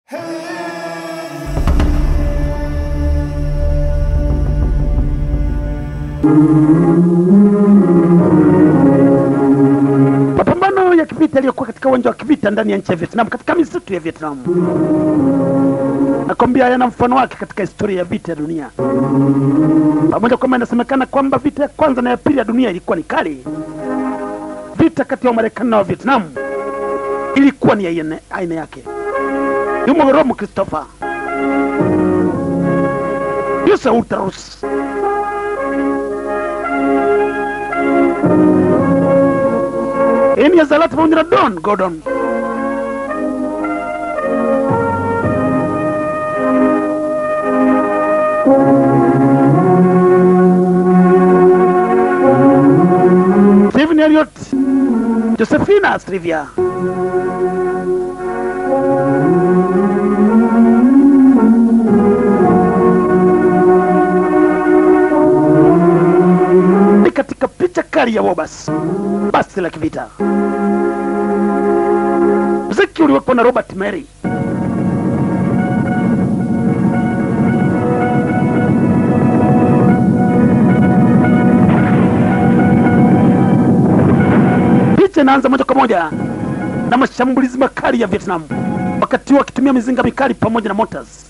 Mapambano ya kivita yaliyokuwa katika uwanja wa kivita ndani ya nchi ya Vietnam katika misitu ya Vietnam, nakwambia yana mfano wake katika historia ya vita ya dunia, pamoja kwamba inasemekana kwamba vita ya kwanza na ya pili ya dunia ilikuwa ni kali. Vita kati ya Wamarekani na wa Vietnam ilikuwa ni aina, aina yake. Yumo Romo Christopher Yuse Uterus Eni ya Zalata pamoja na Don Gordon. Stephen Elliot, Josephina Strivia. Ni katika picha kali ya Wobas, basi la kivita. Muziki uliwekwa na Robert Mary. Picha inaanza moja kwa moja na mashambulizi makali ya Vietnam, wakati huo wakitumia mizinga mikali pamoja na mortars.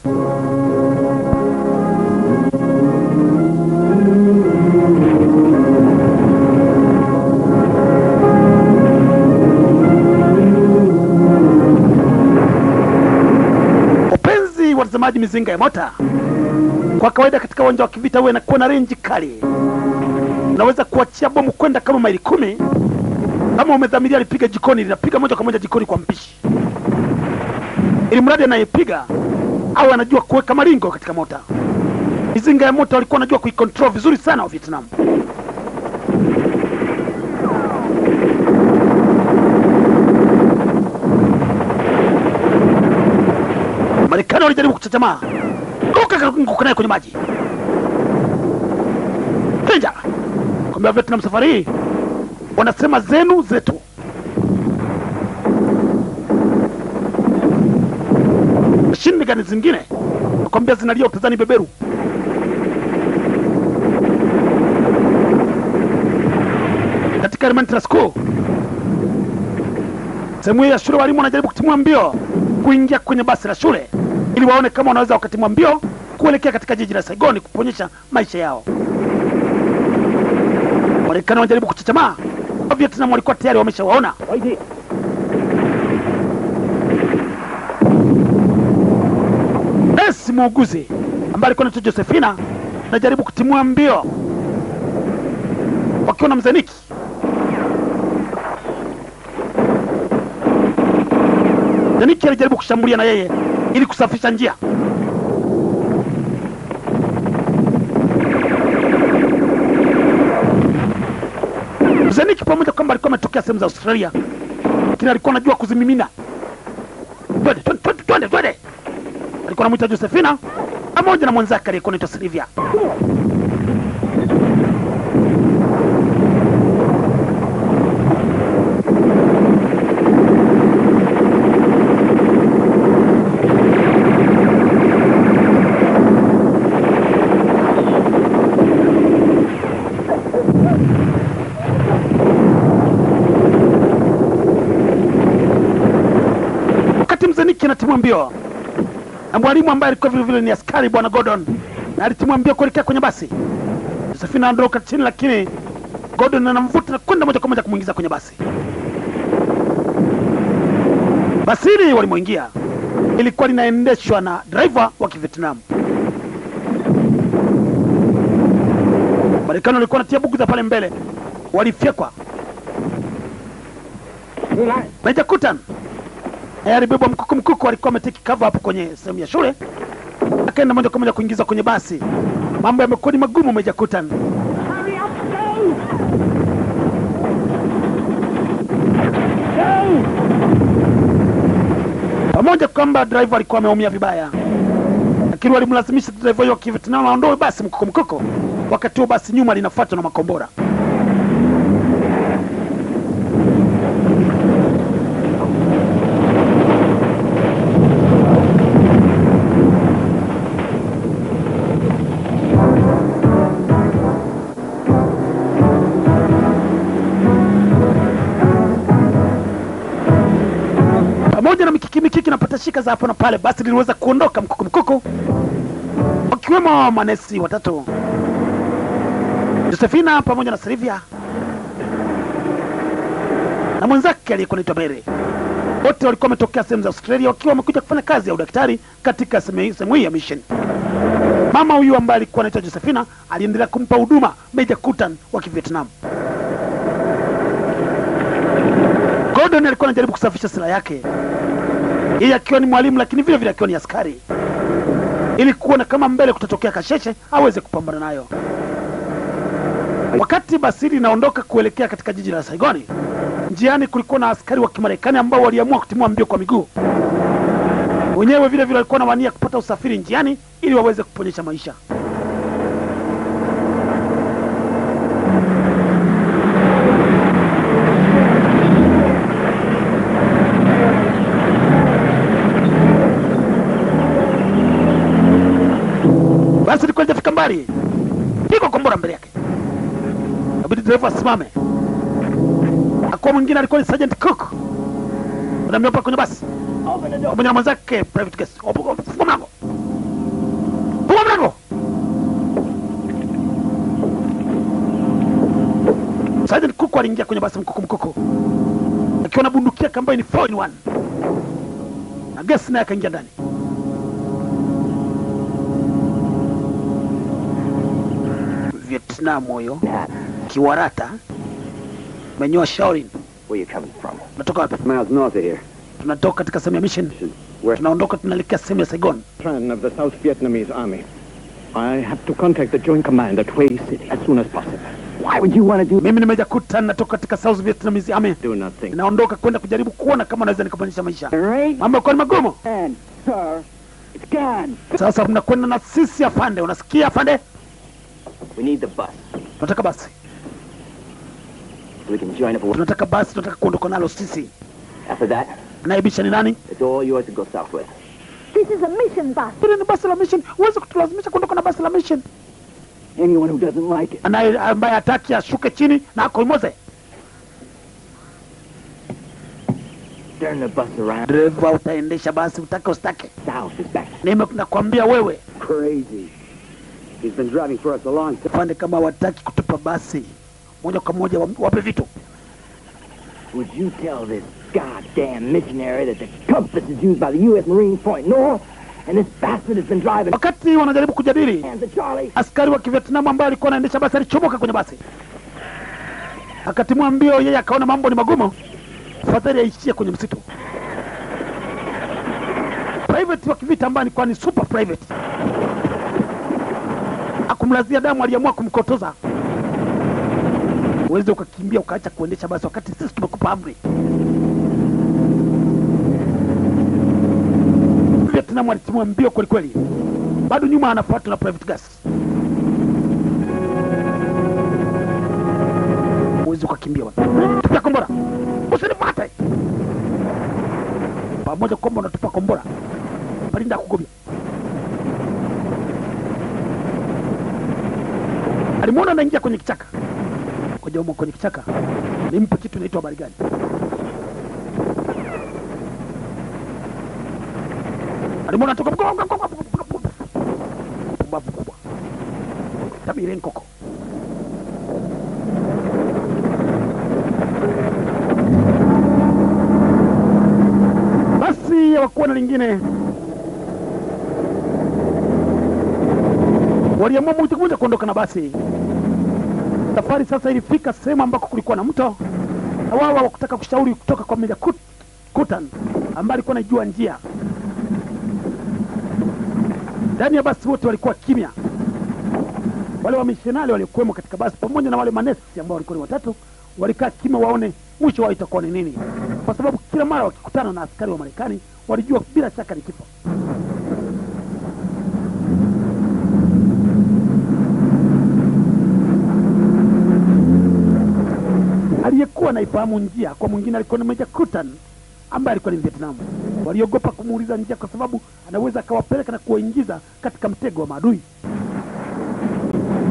Wapenzi watazamaji, mizinga ya mota kwa kawaida katika uwanja wa kivita huwa inakuwa na renji kali. Unaweza kuachia bomu kwenda kama maili kumi. Kama umedhamiria lipiga jikoni, linapiga moja kwa moja jikoni kwa mpishi, ili mradi anayepiga au anajua kuweka maringo katika mota. Mizinga ya mota walikuwa wanajua kuikontrol vizuri sana wa Vietnam. Marekani walijaribu kuchachamaa, ruka nguka naye kwenye maji Danger! Kwambia Vietnam safari hii wanasema zenu zetu. Mashini gani zingine nakwambia zinalia utazani beberu. Katika elementary school sehemu hii ya shule, walimu wanajaribu kutimua mbio kuingia kwenye basi la shule ili waone kama wanaweza wakatimua mbio kuelekea katika jiji la Saigoni kuponyesha maisha yao. Marekani wanajaribu kuchachamaa, wa Vietnam walikuwa tayari wameshawaona. Nesi muuguzi ambaye alikuwa anaitwa Josephina anajaribu kutimua mbio wakiwa na mzeniki. Mzeniki alijaribu kushambulia na yeye ili kusafisha njia. Mzeniki pamoja kwamba alikuwa ametokea sehemu za Australia, lakini alikuwa anajua kuzimimina. Twende twende twende twende twende! Alikuwa anamwita Josephina pamoja na mwenzake aliyekuwa anaitwa Silvia. Wakati Mzeniki anatimua mbio na mwalimu ambaye alikuwa vile vile ni askari bwana Gordon, na alitimua mbio kuelekea kwenye basi. Josephina anaondoka chini, lakini Gordon anamvuta na kwenda moja kwa moja kumwingiza kwenye basi. Basi hili walimoingia ilikuwa linaendeshwa na driver wa Kivietnam. Marekani walikuwa wanatia bugu pale mbele, walifyekwa. Meja Kutan naye alibebwa mkuku mkuku, alikuwa ameteki cover hapo kwenye sehemu ya shule, akaenda moja kwa moja kuingiza kwenye basi. Mambo yamekuwa ni magumu, Meja Kutan. Pamoja kwamba driver alikuwa ameumia vibaya, lakini walimlazimisha driver huyo wa Kivietnam aondoe basi mkuku mkuku. Wakati huo basi nyuma linafuatwa na makombora. kucheza hapo na pale, basi liliweza kuondoka mkuku mkuku, wakiwemo manesi watatu, Josefina pamoja na Silvia na mwenzake aliyekuwa anaitwa Mary. Wote walikuwa wametokea sehemu za Australia wakiwa wamekuja kufanya kazi ya udaktari katika sehemu sehemu hii ya mission. Mama huyu ambaye alikuwa anaitwa Josefina aliendelea kumpa huduma Meja Kutan wa Kivietnam. Gordon alikuwa anajaribu kusafisha silaha yake, yeye akiwa ni mwalimu, lakini vile vile akiwa ni askari, ili kuona kama mbele kutatokea kasheshe aweze kupambana nayo. Wakati basi linaondoka kuelekea katika jiji la Saigoni, njiani kulikuwa na askari wa Kimarekani ambao waliamua kutimua mbio kwa miguu. Wenyewe vile vile walikuwa na wania kupata usafiri njiani ili waweze kuponyesha maisha. Basi lilikuwa lijafika mbali, pigwa kombora mbele yake, abidi dereva asimame. Akuwa mwingine alikuwa ni Sergeant Cook, anaambia hapa kwenye basi pamoja na mwenzake private guest. Opo- opo- Funga mlango, funga mlango. Sergeant Cook aliingia kwenye basi mkuku mkuku akiwa na bunduki yake ambayo ni 4 in 1 na gesi naye akaingia ndani. Vietnam huyo kiwarata menyoa Shaolin. Where you coming from? Unatoka wapi? Miles north of here. Tunatoka katika sehemu ya mission, Where? tunaondoka tunaelekea sehemu ya Saigon. Tran of the South Vietnamese Army. I have to contact the Joint Command at Hue City as soon as possible. Why would you want to do Mimi nimeja kuta natoka katika South Vietnamese Army, Do nothing. naondoka kwenda kujaribu kuona kama naweza nikabadilisha maisha. Right? Mambo yalikuwa ni magumu. And, sir, it's gone. Sasa mnakwenda na sisi afande, unasikia afande? We need the bus Tunataka basi, so we can join up. with- tunataka basi, tunataka kuondoka nalo sisi. After that, Naibisha ni nani? it's all yours to go south with. This is a mission bus. Hili ni basi la mission, huwezi kutulazimisha kuondoka na basi la mission. Anyone who doesn't like it. Anaye ambaye hataki ashuke chini na akoimoze. Turn the bus around. Dereva, utaendesha basi utake usitake. South is back. Nime nakwambia wewe Crazy. He's been driving for us a long time. afande, kama wataki kutupa basi moja kwa moja, wa- wape vitu. Would you tell this goddamn missionary that the compass is used by the U.S. Marines point north, and this bastard has been driving Wakati wanajaribu kujadili, hands of Charlie? askari wa Kivietnam ambaye alikuwa anaendesha basi alichomoka kwenye basi, akatimua mbio. Yeye akaona mambo ni magumu, fadhali aishie kwenye msitu. Private wa kivita ambaye alikuwa ni super private, akumlazia damu, aliamua kumkotoza. Uweze ukakimbia ukaacha kuendesha basi wakati sisi tumekupa amri. Vietnam alitimua mbio kwelikweli, bado nyuma anafuatwa na private gas. Uwezi ukakimbia bwana. Tupia kombora, usinipate pamoja kwamba unatupa kombora, palinda kugomia. Alimwona anaingia kwenye kichaka, koja umo kwenye kichaka, nimpe kitu inaitwa habari gani? Alimwona toka pumbavu kubwa, tabiri nkoko basi hawakuwa na lingine, waliamua moja kwa moja kuondoka na basi. Safari sasa ilifika sehemu ambako kulikuwa na mto, na wao hawakutaka kushauri kutoka kwa Meja Kut, Kutan ambaye alikuwa anajua njia. Ndani ya basi wote walikuwa kimya, wale wamishonari waliokuwemo katika basi pamoja na wale manesi ambao walikuwa ni watatu walikaa kimya waone mwisho wao itakuwa ni nini, kwa sababu kila mara wakikutana na askari wa Marekani walijua bila shaka ni kifo. Aliyekuwa anaifahamu njia kwa mwingine alikuwa ni Meja Kutan ambaye alikuwa ni Vietnam. Waliogopa kumuuliza njia kwa sababu anaweza akawapeleka na kuwaingiza katika mtego wa maadui.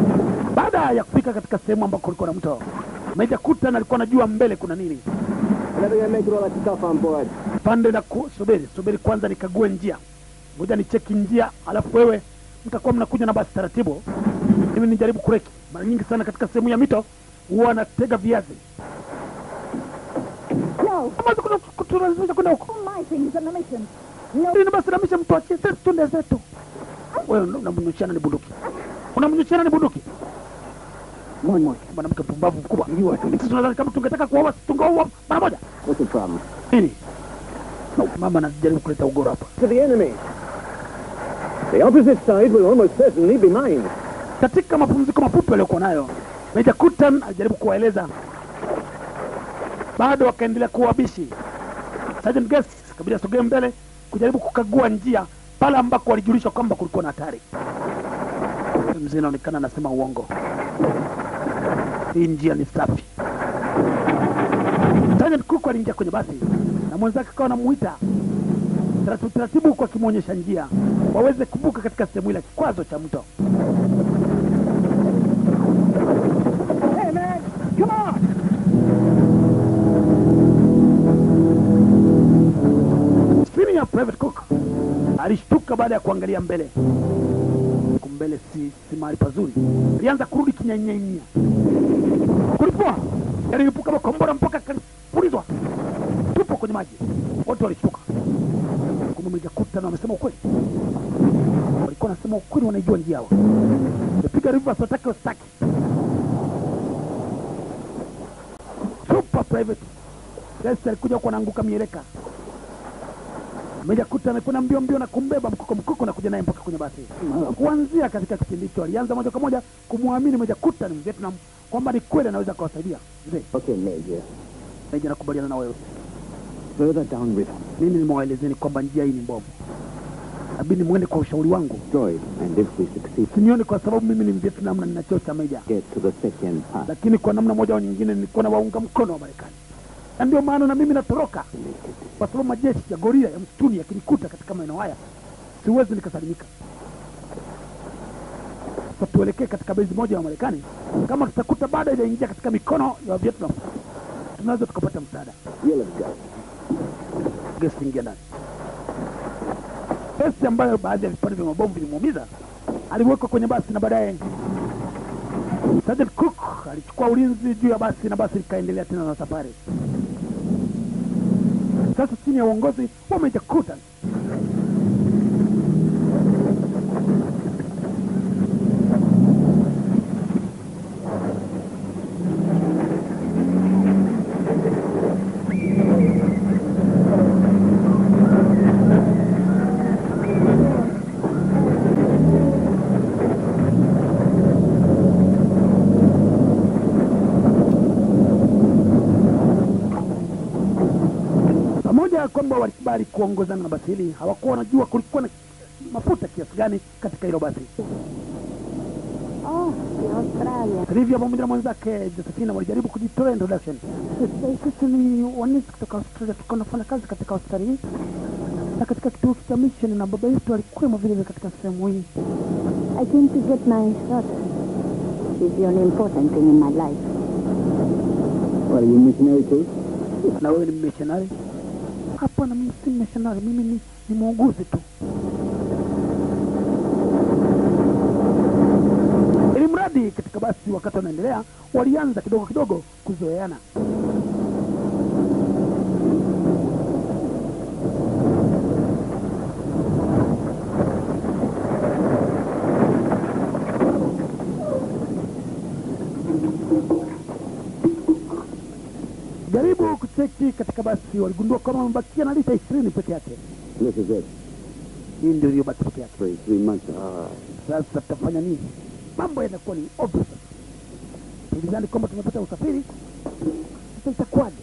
Baada ya kufika katika sehemu ambako kulikuwa na mto, Meja Kutan alikuwa anajua mbele kuna nini. Never gonna make it all that stuff on board. pande na ku, subiri subiri kwanza nikague njia ngoja nicheki njia alafu wewe mtakuwa mnakuja na basi taratibu mimi nijaribu kureki mara nyingi sana katika sehemu ya mito huwa natega viazi No. Kama kuna- kutulazimisha kwenda huko All my things on a mission. No. Nini basi namisha mtu achie sisi tunde zetu wewe unamnyuchiana ni bunduki unamnyuchiana ni bunduki Moin, moin. mwanamke mpumbavu mkubwa sisi tunadhani kama tungetaka kuoa sisi tungeoa mara moja What's the problem? nini mama anajaribu kuleta ugoro hapa To the enemy. The opposite side will almost certainly be mine. katika mapumziko mafupi waliokuwa nayo meja kutan alijaribu kuwaeleza bado wakaendelea kuwa wabishi sergeant guest kabidi asogee mbele kujaribu kukagua njia pale ambako walijulishwa kwamba kulikuwa na hatari mzee inaonekana anasema uongo hii njia ni safi sergeant cook aliingia kwenye basi na mwenzake akawa anamuita taratibu taratibu huku akimwonyesha njia waweze kuvuka katika sehemu ile ya kikwazo cha mto Hey, man! Come on! Chini ya private cook alishtuka baada ya kuangalia mbele. Huku mbele si, si mahali pazuri. Alianza kurudi kinyanyanya. Kulipua yaliipuka makombora mpaka kalipulizwa, tupo kwenye maji. Wote walishtuka. Kumbe Meja Kutan wamesema ukweli, walikuwa wanasema ukweli, wanaijua njia hawa. Wamepiga rivers, watake wasitaki. Super private Yes, alikuja huko anaanguka mieleka Meja Kuta amekwenda mbio mbio na kumbeba mkoko mkoko na kuja naye mpaka kwenye basi. Kuanzia katika kipindi hicho alianza moja kwa moja kumwamini Meja Kuta ni Mvietnam kwamba ni kweli anaweza akawasaidia. Mzee, Okay, Major. Meja nakubaliana na wewe. Further downriver, Mimi nimewaelezeni kwamba njia hii ni mbovu. Abidi mwende kwa ushauri wangu. destroyed, and if we succeed, Sinioni kwa sababu mimi ni Mvietnam na nina cheo cha meja. get to the second pass. Lakini kwa namna moja au nyingine nilikuwa na waunga mkono wa Marekani. Na ndio maana na mimi natoroka. Kwa sababu majeshi ya gorila ya msituni yakinikuta katika maeneo haya siwezi nikasalimika. Sasa tuelekee katika bezi moja ya Marekani. Kama tutakuta baada inaingia katika mikono ya Vietnam, tunaweza tukapata msaada. You'll have got Gesi ingia ndani. Gesi ambayo baadhi ya vipande vya mabomu vilimuumiza aliwekwa kwenye basi na baadaye Sergeant Cook alichukua ulinzi juu ya basi na basi likaendelea tena na safari. Sasa chini ya uongozi wa Meja Kutan pamoja na kwamba walikubali kuongozana na basi hili, hawakuwa wanajua kulikuwa na mafuta kiasi gani katika hilo basi. Oh, de Australia. Trivia pamoja na mwenzake Josephina walijaribu kujitolea introduction. Sisi ni wanisi kutoka Australia, tuko nafanya kazi katika Australia hii na katika kituo cha mission, na baba yetu alikuwemo vile vile katika sehemu hii. I came to get my daughter. She's the only important thing in my life. What, are you missionary too? Na wewe ni missionary? Hapana, mimi si missionary, mimi ni, ni muuguzi tu. Ili mradi katika basi, wakati wanaendelea, walianza kidogo kidogo kuzoeana. Jaribu kucheki katika basi, waligundua kwamba wamebakia na lita ishirini peke yake. This is it. Hii ndio iliyobaki peke yake. Three, three months. Ah, Sasa tutafanya nini? Mambo yanakuwa ni obvious. Tulidhani kwamba tumepata usafiri, sasa itakuwaje?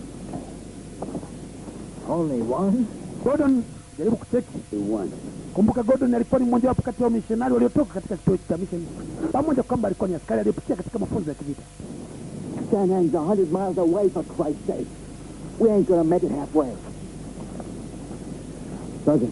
Only one? Gordon, jaribu kucheki. one. Kumbuka Gordon alikuwa ni mmojawapo kati ya wamishonari waliotoka katika kituo cha mission, pamoja kwamba alikuwa ni askari aliyepitia katika mafunzo ya kivita. Sanang's a hundred miles away, for Christ's sake. We ain't gonna make it halfway. Sergeant.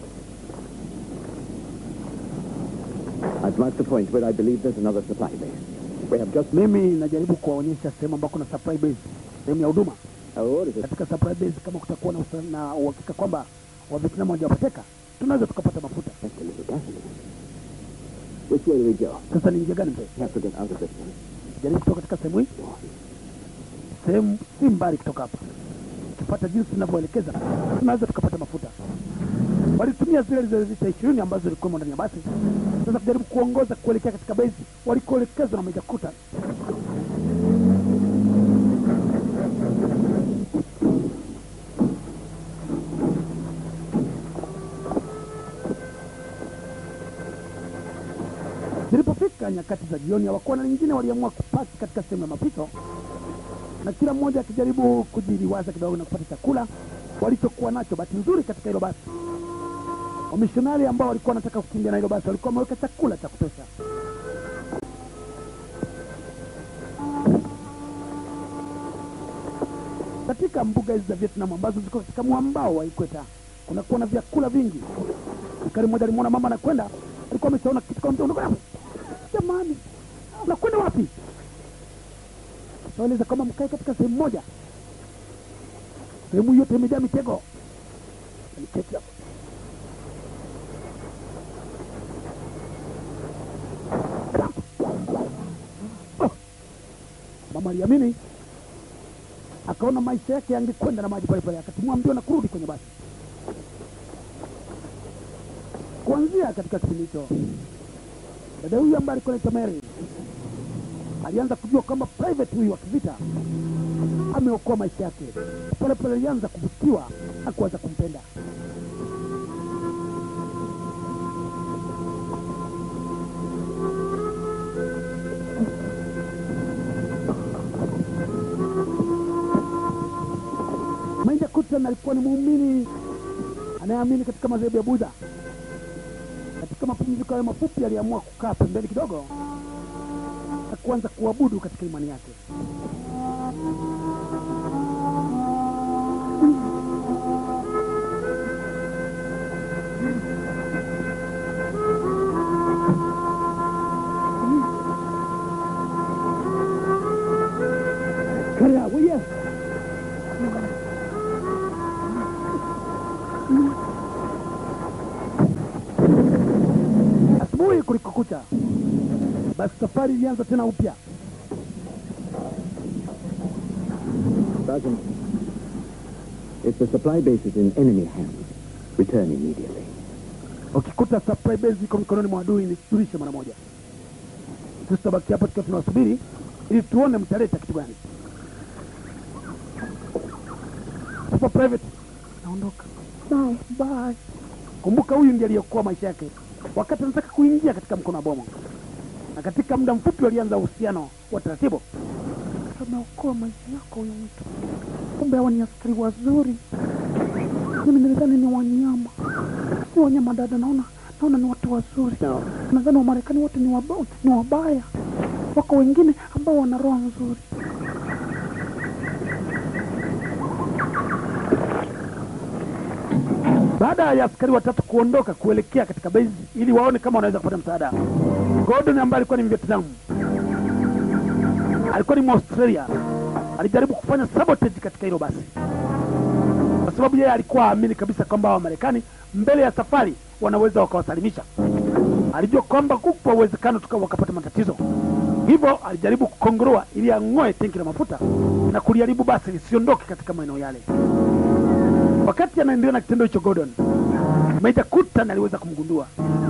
I've marked the point where I believe there's another supply base. We have just... Mimi najaribu kuwaonyesha sehemu ambako na supply base, sehemu ya huduma. Our orders are... katika supply base, kama kutakuwa na usa- na uhakika kwamba Wavietnam hawajawapoteka, tunaweza tukapata mafuta. That's a little gasoline. Which way do we go? Sasa ni njia gani mzee? We have to get out of this one. Jaribu kutoka katika sehemu hii, sehemu si mbali kutoka hapa. Ukipata jinsi tunavyoelekeza, tunaweza tukapata mafuta. Walitumia zile zile lita ishirini ambazo zilikuwemo ndani ya basi, sasa kujaribu kuongoza kuelekea katika base walikoelekezwa na Meja Kuta. Zilipofika nyakati za jioni, hawakuwa na lingine, waliamua kupaki katika sehemu ya mapito, na kila mmoja akijaribu kujiliwaza kidogo na kupata chakula walichokuwa nacho. Bahati nzuri katika hilo basi, wamishonari ambao walikuwa wanataka kukimbia na hilo basi walikuwa wameweka chakula cha kutosha. Katika mbuga hizi za Vietnam ambazo ziko katika mwambao wa Ikweta kunakuwa na vyakula vingi. Askari mmoja alimwona mama anakwenda, alikuwa ameshaona kitu kama mtu unakwenda jamani, unakwenda wapi? Naeleza kama mkae katika sehemu moja, sehemu yote imejaa mitego. Aliketi hapo. Oh. Mama aliamini, akaona maisha yake yangekwenda na maji pale pale, akatimua mbio na kurudi kwenye basi. Kuanzia katika kipindi hicho, dada huyu ambaye alikuwa anaitwa Mary alianza kujua kwamba private huyu wa kivita ameokoa maisha yake. Pole pole alianza kuvutiwa na kuanza kumpenda. Maija Kutlan alikuwa ni muumini anayeamini katika madhehebu ya Budha. Katika mapumziko hayo mafupi, aliamua kukaa pembeni kidogo na kuanza kuabudu katika imani yake. Cut it out, will you? Asubuhi kulikokucha, basi safari ilianza tena upya. Sergeant, if the supply base is in enemy hands, return immediately. Ukikuta supply base iko mikononi mwa adui, nijulishe mara moja. Sisi tutabaki hapa tukiwa tunawasubiri ili tuone mtaleta kitu gani. Super private, naondoka. Bye. Bye. Kumbuka huyu ndiye aliyokoa maisha yake wakati anataka kuingia katika mkono wa bomo, na katika muda mfupi walianza uhusiano wa taratibu. Ameokoa maisha yako huyu mtu, kumbe hawa ni askari wazuri. Mimi nilidhani ni wanyama, si wanyama dada. Naona naona ni watu wazuri. Now, Nadhani Wamarekani wote ni, waba, ni wabaya. Wako wengine ambao wana roho nzuri. Baada ya askari watatu kuondoka kuelekea katika base ili waone kama wanaweza kupata msaada, Gordon ambaye alikuwa ni Mvietnam, alikuwa ni Mwaustralia, alijaribu kufanya sabotage katika hilo basi, kwa sababu yeye alikuwa aamini kabisa kwamba Wamarekani mbele ya safari wanaweza wakawasalimisha. Alijua kwamba kupo uwezekano tukawa wakapata matatizo, hivyo alijaribu kukongoroa ili ang'oe tenki la mafuta na kuliharibu basi lisiondoke katika maeneo yale. Wakati anaendelea na kitendo hicho, Gordon Meja Kutan aliweza kumgundua.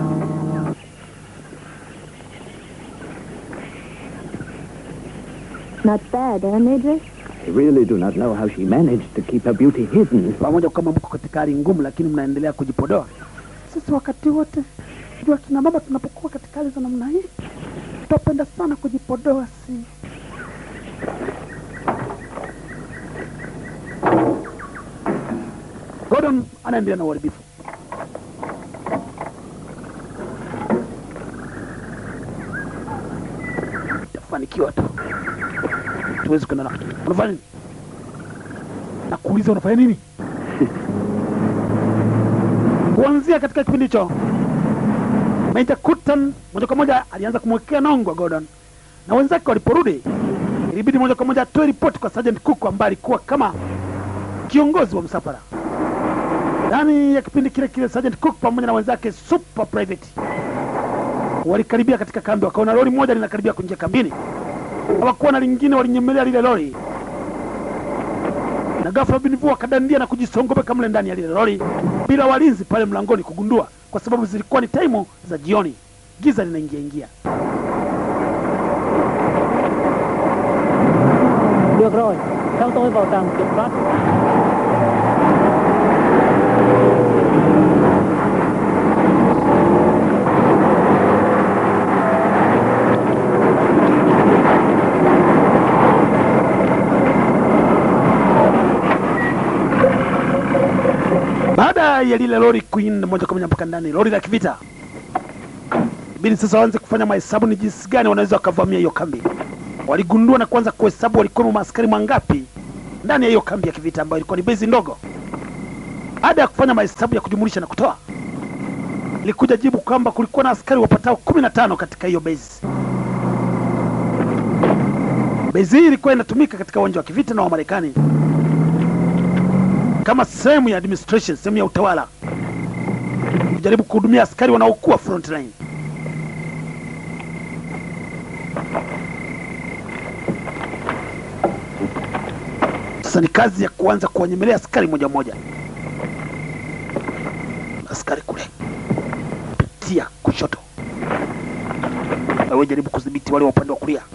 Not bad, eh, Major? I really do not know how she managed to keep her beauty hidden. Pamoja kama mko katika hali ngumu, lakini mnaendelea kujipodoa. Sisi wakati wote jua kina mama tunapokuwa katika hali za namna hii tutapenda sana kujipodoa, si Gordon anaendelea na uharibifu. Tafanikiwa tu, tuwezi kwenda na unafanya nini? Nakuuliza, unafanya nini? Kuanzia katika kipindi hicho, Meja Kutan moja kwa moja alianza kumwekea nongwa Gordon, na wenzake waliporudi, ilibidi moja kwa moja atoe ripoti kwa Sergeant Cook ambaye alikuwa kama kiongozi wa msafara. Ndani ya kipindi kile kile, Sergeant Cook pamoja na wenzake super private walikaribia katika kambi, wakaona lori moja linakaribia kuingia kambini. Hawakuwa na lingine, walinyemelea lile lori na ghafla binivu wakadandia na kujisongobeka mle ndani ya lile lori bila walinzi pale mlangoni kugundua, kwa sababu zilikuwa ni taimu za jioni, giza linaingia ingia. Được rồi, theo tôi vào trạm kiểm soát. Baada ya lile lori kuinda moja kwa moja mpaka ndani, lori la kivita, ibidi sasa waanze kufanya mahesabu ni jinsi gani wanaweza wakavamia hiyo kambi. Waligundua na kuanza kuhesabu walikuwa maaskari mangapi ndani ya hiyo kambi ya kivita ambayo ilikuwa ni bezi ndogo. Baada ya kufanya mahesabu ya kujumulisha na kutoa, ilikuja jibu kwamba kulikuwa na askari wapatao kumi na tano katika hiyo bezi. Bezi hii ilikuwa inatumika katika uwanja wa kivita na Wamarekani kama sehemu ya administration, sehemu ya utawala, kujaribu kuhudumia askari wanaokuwa front line. Sasa ni kazi ya kuanza kuwanyemelea askari moja moja. Askari kule, pitia kushoto, wewe jaribu kudhibiti wale wa upande wa kulia.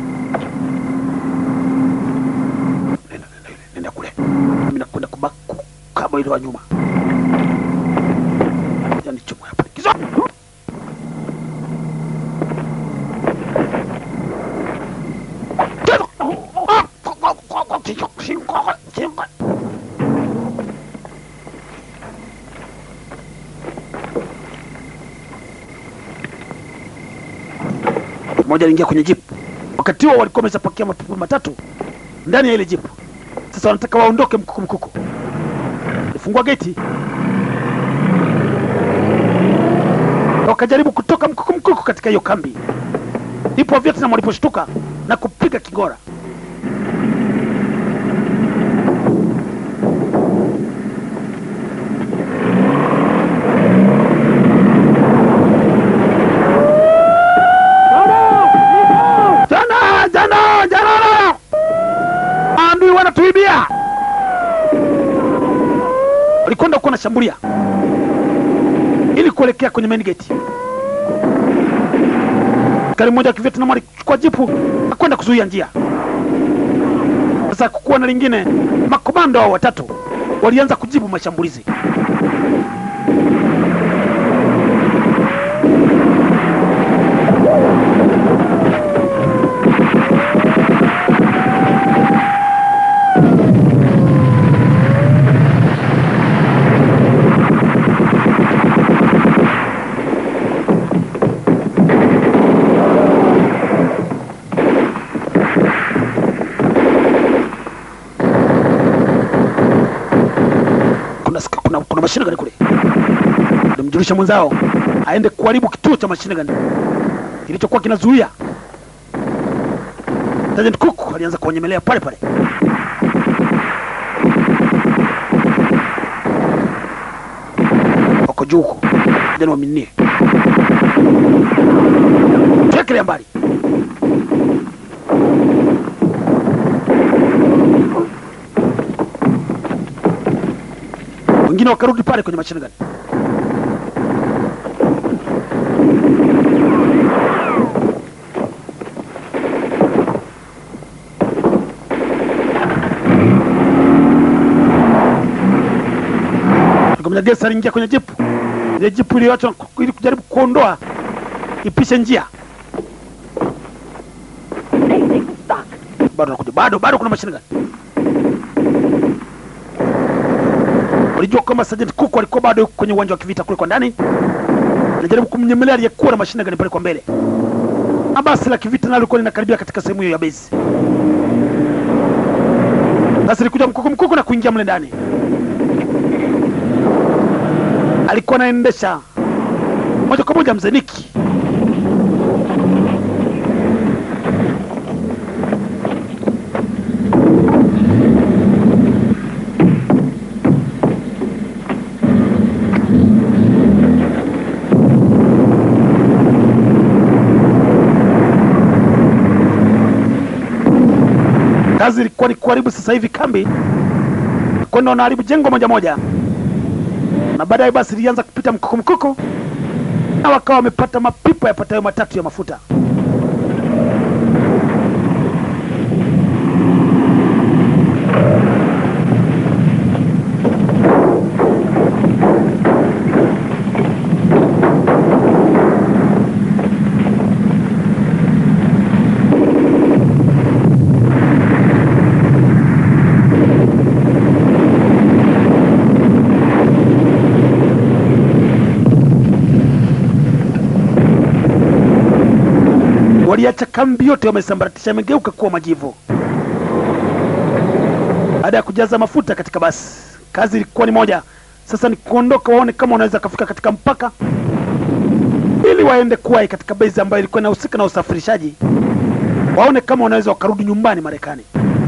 Nenda, nenda, nenda kule mimi nakwenda kubaki kama ile wa nyuma. Yani chomo hapa. Kizo. Mmoja aliingia kwenye jipu. Wakati huo walikuwa wameshapakia mapipa matatu ndani ya ile jipu. Sasa wanataka waondoke mkuku mkuku. Alifungua geti, wakajaribu kutoka mkuku mkuku katika hiyo kambi. Ndipo Vietnam waliposhtuka na kupiga kingora. Jana jana jana, maadui wanatuibia. Walikwenda kuwa nashambulia ili kuelekea kwenye main gate. Askari mmoja wa Kivietnam alichukua jipu akwenda kuzuia njia. Sasa kukuwa na lingine, makomando hao watatu walianza kujibu mashambulizi. kuna, sika- kuna, kuna mashine gani kule. Alimjulisha mwenzao aende kuharibu kituo cha mashine gani kilichokuwa kinazuia. Sergeant Cook alianza kuwanyemelea pale pale. Wako juu huko, jana waminie chekelea mbali. Wengine wakarudi pale kwenye mashine gani. Tukamenya Gesa aliingia kwenye jipu, ile jipu iliyoachwa ku- ili kujaribu kuondoa ipishe njia. Bado nakuja, bado bado kuna mashine gani. Walijua kwamba Sergeant Cook alikuwa bado yuko kwenye uwanja wa kivita kule kwa ndani, anajaribu kumnyemelea aliyekuwa na mashine gani pale kwa mbele, na basi la kivita nalo lilikuwa linakaribia katika sehemu hiyo ya base. Basi likuja mkuku mkuku na kuingia mle ndani. Alikuwa anaendesha moja kwa moja mzee Niki. Kazi ilikuwa ni kuharibu sasa hivi kambi, kwenda wanaharibu jengo moja moja, na baadaye basi ilianza kupita mkuku mkuku, na wakawa wamepata mapipa yapatayo matatu ya mafuta. Waliacha kambi yote wamesambaratisha, imegeuka kuwa majivu. Baada ya kujaza mafuta katika basi, kazi ilikuwa ni moja sasa, ni kuondoka, waone kama wanaweza kufika katika mpaka, ili waende kuwai katika base ambayo ilikuwa inahusika na usafirishaji, waone kama wanaweza wakarudi nyumbani Marekani.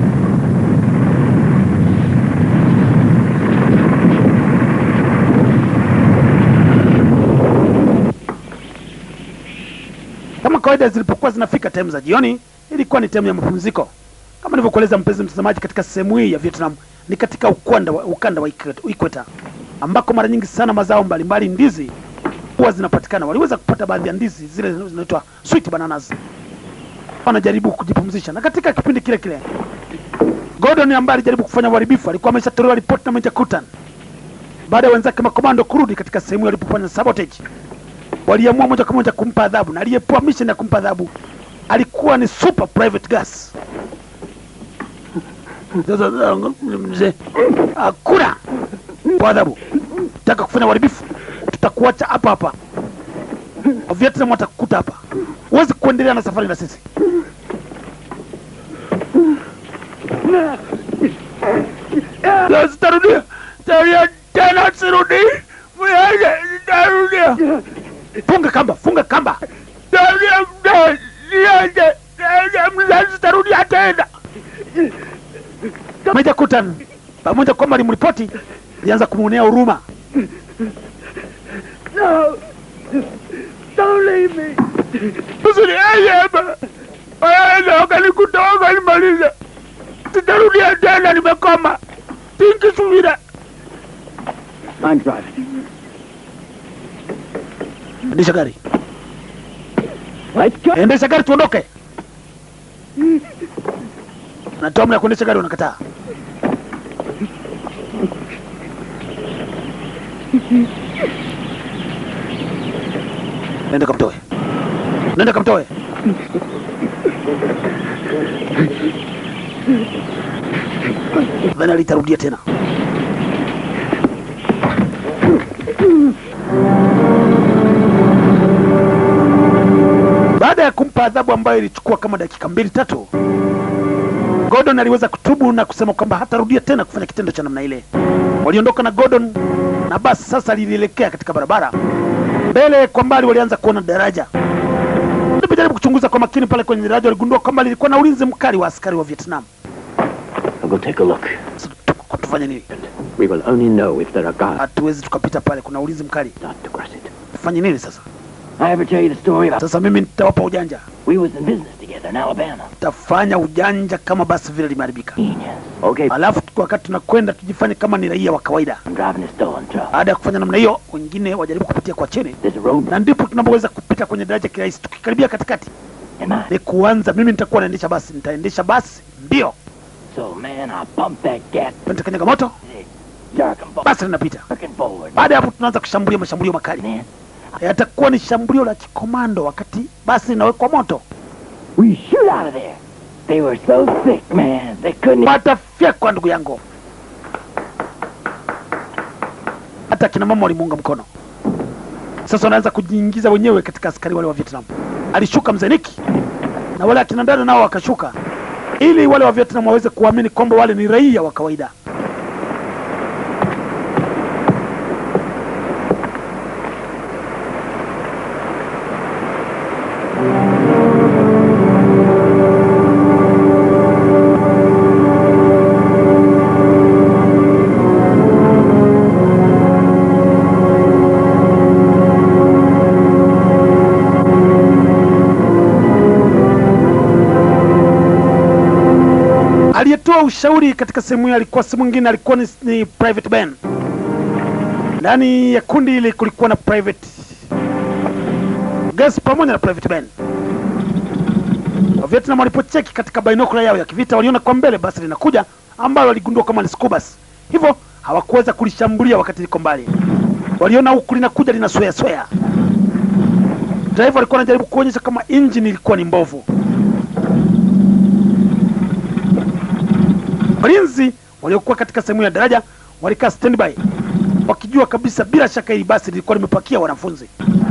Kama kawaida zilipokuwa zinafika time za jioni, ilikuwa ni time ya mapumziko. Kama nilivyokueleza mpenzi mtazamaji, katika sehemu hii ya Vietnam ni katika ukanda wa, ukanda wa Ikweta- Ikweta ambako mara nyingi sana mazao mbalimbali ndizi huwa zinapatikana. Waliweza kupata baadhi ya ndizi zile zinaitwa sweet bananas, wanajaribu kujipumzisha, na katika kipindi kile kile Gordon ambaye alijaribu kufanya uharibifu alikuwa ameshatolewa ripoti na Major Kutan baada ya wenzake makomando kurudi katika sehemu walipofanya sabotage waliamua moja kwa moja kumpa adhabu, na aliyepewa mission ya kumpa adhabu alikuwa ni super private gas. Sasa mzee, hakuna kwa adhabu, taka kufanya uharibifu, tutakuacha hapa hapa. Vietnam watakukuta hapa, huwezi kuendelea na safari na sisi. Ya, Sitarudia, sitarudia tena, sirudi. Mwenye, Sitarudia. Funga kamba, funga kamba. Sitarudia, mzee, niache, niache, mzee, sitarudia tena. Meja Kutan pamoja kwamba alimripoti, alianza kumwonea huruma. No, don't leave me. Usiniache hapa. Wewe ukanikuta ukanimaliza. Sitarudia tena, nimekoma. Tinki subira. I'm driving. Endesha gari, Let's go. endesha gari, tuondoke. Natoa amri ya kuendesha gari, unakataa. Nenda kamtoe, nenda kamtoe. Nadhani alitarudia tena. Baada ya kumpa adhabu ambayo ilichukua kama dakika mbili tatu, Gordon aliweza kutubu na kusema kwamba hatarudia tena kufanya kitendo cha namna ile. Waliondoka na Gordon na basi sasa lilielekea katika barabara. Mbele kwa mbali walianza kuona daraja. Walipojaribu kuchunguza kwa makini pale kwenye daraja, waligundua kwamba lilikuwa na ulinzi mkali wa askari wa Vietnam. I'll go take a look. Sasa tu- tufanye nini? We will only know if there are guards. Hatuwezi tukapita pale, kuna ulinzi mkali. Not to cross it. Tufanye nini sasa? I ever tell you the story about Sasa mimi nitawapa ujanja, we was in business together in Alabama. tafanya ujanja kama basi vile limeharibika, Genius. Okay, alafu wakati tunakwenda tujifanye kama ni raia wa kawaida. I'm driving a stolen truck. Baada ya kufanya namna hiyo, wengine wajaribu kupitia kwa chini, There's a road na ndipo tunapoweza kupita kwenye daraja kirahisi. Tukikaribia katikati in mine. ni kuanza, mimi nitakuwa naendesha basi, nitaendesha basi mbio, So, man, I pumped that gas, nitakanyaga moto, jerking forward, basi linapita. jerking forward. Baada ya hapo, tunaanza kushambulia mashambulio makali, Man, yatakuwa ni shambulio la kikomando wakati basi linawekwa moto. we shoot out of there. They were so sick, man. They couldn't. Watafyekwa ndugu yangu, hata kina mama walimuunga mkono. Sasa wanaanza kujiingiza wenyewe katika askari wale wa Vietnam. Alishuka mzee Niki na wale akina dada nao wakashuka, ili wale wa Vietnam waweze kuamini kwamba wale ni raia wa kawaida. aliyetoa ushauri katika sehemu hiyo alikuwa si mwingine, alikuwa ni, ni Private Ben. Ndani ya kundi hili kulikuwa na Private Gas pamoja na Private Ben. Wavietnam walipocheki katika binokula yao ya kivita waliona kwa mbele basi linakuja ambalo waligundua kama ni Scubas. Hivyo hawakuweza kulishambulia wakati liko mbali. Waliona huku linakuja lina swea swea. Driver alikuwa anajaribu kuonyesha kama engine ilikuwa ni mbovu. Walinzi waliokuwa katika sehemu ya daraja walikaa standby wakijua kabisa bila shaka hili basi lilikuwa limepakia wanafunzi.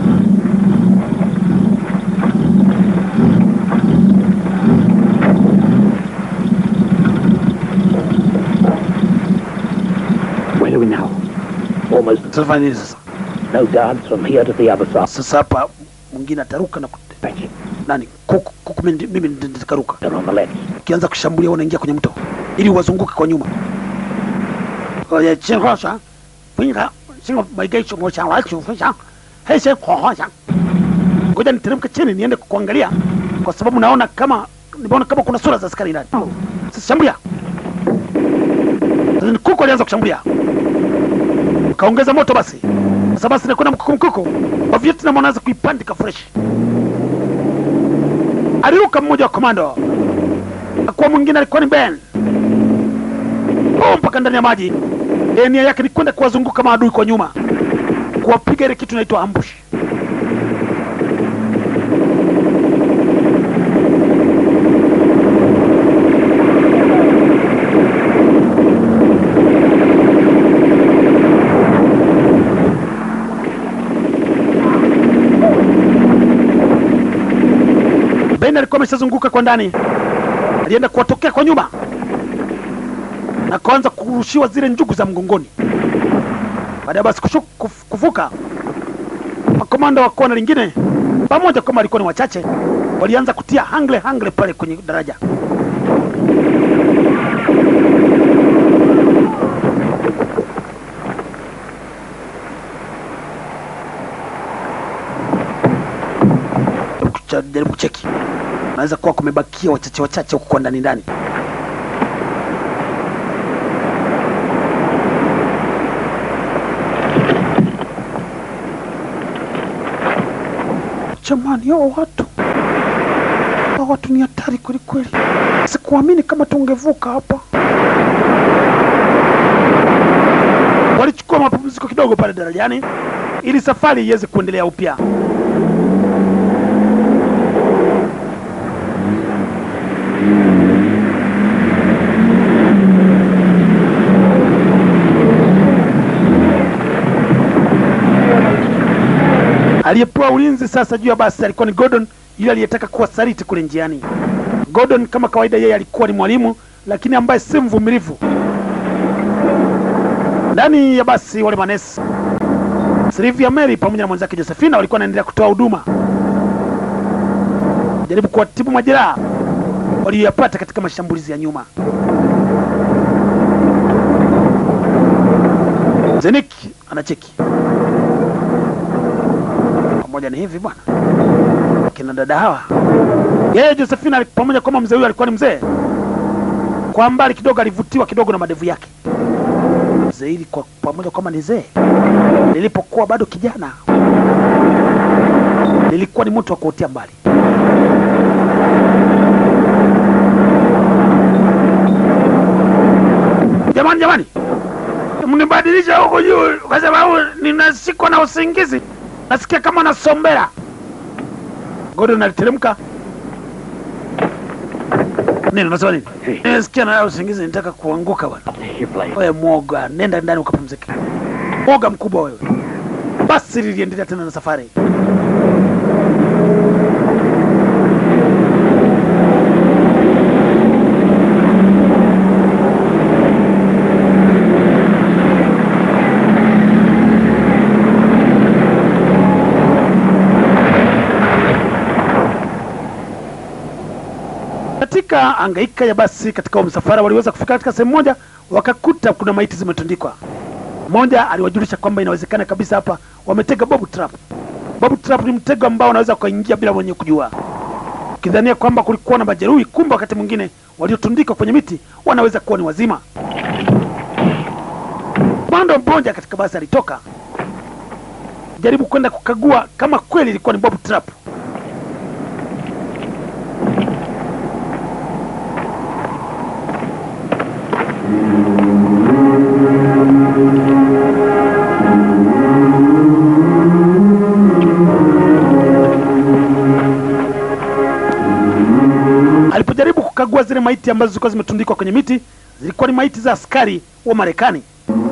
Where are we now? Almost Tutafanya nini sasa? no guards from here to the other side. Sasa hapa mwingine ataruka na kute. Fetch it. Nani? Kuku, kuku mimi ndi- mimi ndi- nitakaruka. They're on the left. Ukianza kushambulia unaingia kwenye mto ili wazunguke kwa nyuma. Oye, chinghosha. Pinga, singo maigesho ngosha wacho fasha. Hese kohosha. Ngoja niteremke chini niende kuangalia kwa sababu naona kama nimeona kama kuna sura za askari ndani. Sasa shambulia. Sasa ni kuku alianza kushambulia. Kaongeza moto basi. Sasa basi nakwenda mkuku mkuku. Wa Vietnam wanaanza kuipandika fresh. Aliruka mmoja wa komando akuwa mwingine alikuwa ni Ben oh, mpaka ndani ya maji. E, nia yake ni kwenda kuwazunguka maadui kwa nyuma, kuwapiga ile kitu inaitwa ambush. Ben alikuwa ameshazunguka kwa ndani, alienda kuwatokea kwa nyuma na kuanza kurushiwa zile njugu za mgongoni. Baada ya basi kushu, kuf, kuvuka, makomanda wa kona lingine pamoja kama walikuwa ni wachache, walianza kutia hangle hangle pale kwenye daraja. Kucha- Jaribu kucheki, unaweza kuwa kumebakia wachache wachache huko kwa ndani ndani. Jamani, hao watu hao watu ni hatari kweli kweli. Sikuamini kama tungevuka hapa. Walichukua mapumziko kidogo pale darajani ili safari iweze kuendelea upya. Aliyepewa ulinzi sasa juu ya basi alikuwa ni Gordon, yule aliyetaka kuwa saliti kule njiani. Gordon kama kawaida, yeye alikuwa ni mwalimu lakini ambaye si mvumilivu. Ndani ya basi wale manesi Sylvia Mary pamoja na mwenzake Josephina walikuwa wanaendelea kutoa huduma, jaribu kuwatibu majeraha waliyoyapata katika mashambulizi ya nyuma. Zenik anacheki pamoja ni hivi bwana, kina dada hawa, yeye Josephina ali- pamoja kwamba mzee huyu alikuwa ni mzee, kwa mbali kidogo alivutiwa kidogo na madevu yake. Mzee hili kwa pamoja kwamba ni zee, lilipokuwa bado kijana, lilikuwa ni mtu wa kuotea mbali. Jamani, jamani, mnibadilisha huko juu kwa sababu ninasikwa na usingizi, nasikia kama nasombera. Gordon aliteremka. Nini unasema nini? Nasikia na usingizi, nitaka kuanguka bwana. Take your place. Wewe mwoga, nenda ndani ukapumzike. Mwoga mkubwa wewe. Basi liliendelea tena na safari. Katika angaika ya basi katika huo msafara waliweza kufika katika sehemu moja, wakakuta kuna maiti zimetundikwa. Mmoja aliwajulisha kwamba inawezekana kabisa hapa wametega bob trap. Bob trap ni mtego ambao unaweza ukaingia bila mwenye kujua, ukidhania kwamba kulikuwa na majeruhi, kumbe wakati mwingine waliotundikwa kwenye miti wanaweza kuwa ni wazima. Bando mmoja katika basi alitoka jaribu kwenda kukagua kama kweli ilikuwa ni Bob Trap. Alipojaribu kukagua zile maiti ambazo zilikuwa zimetundikwa kwenye miti, zilikuwa ni maiti za askari wa Marekani.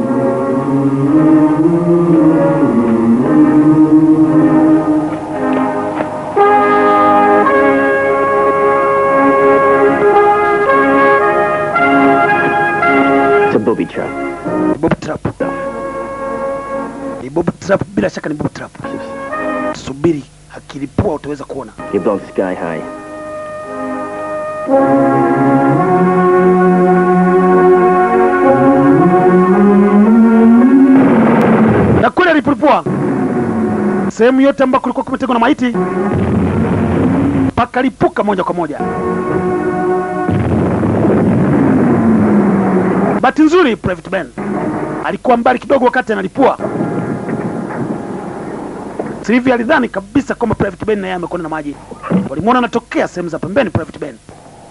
It's a booby trap. Ni Bob Trap, ni Bob Trap, bila shaka ni Bob Trap. Subiri, akilipua utaweza kuona. You're both sky high. na kweli alipolipua sehemu yote ambako kulikuwa kumetegwa na maiti pakalipuka moja kwa moja. Bahati nzuri Private Ben alikuwa mbali kidogo wakati analipua. Sylvia alidhani kabisa kwamba Private Ben naye amekwenda na maji. Walimwona anatokea sehemu za pembeni Private Ben.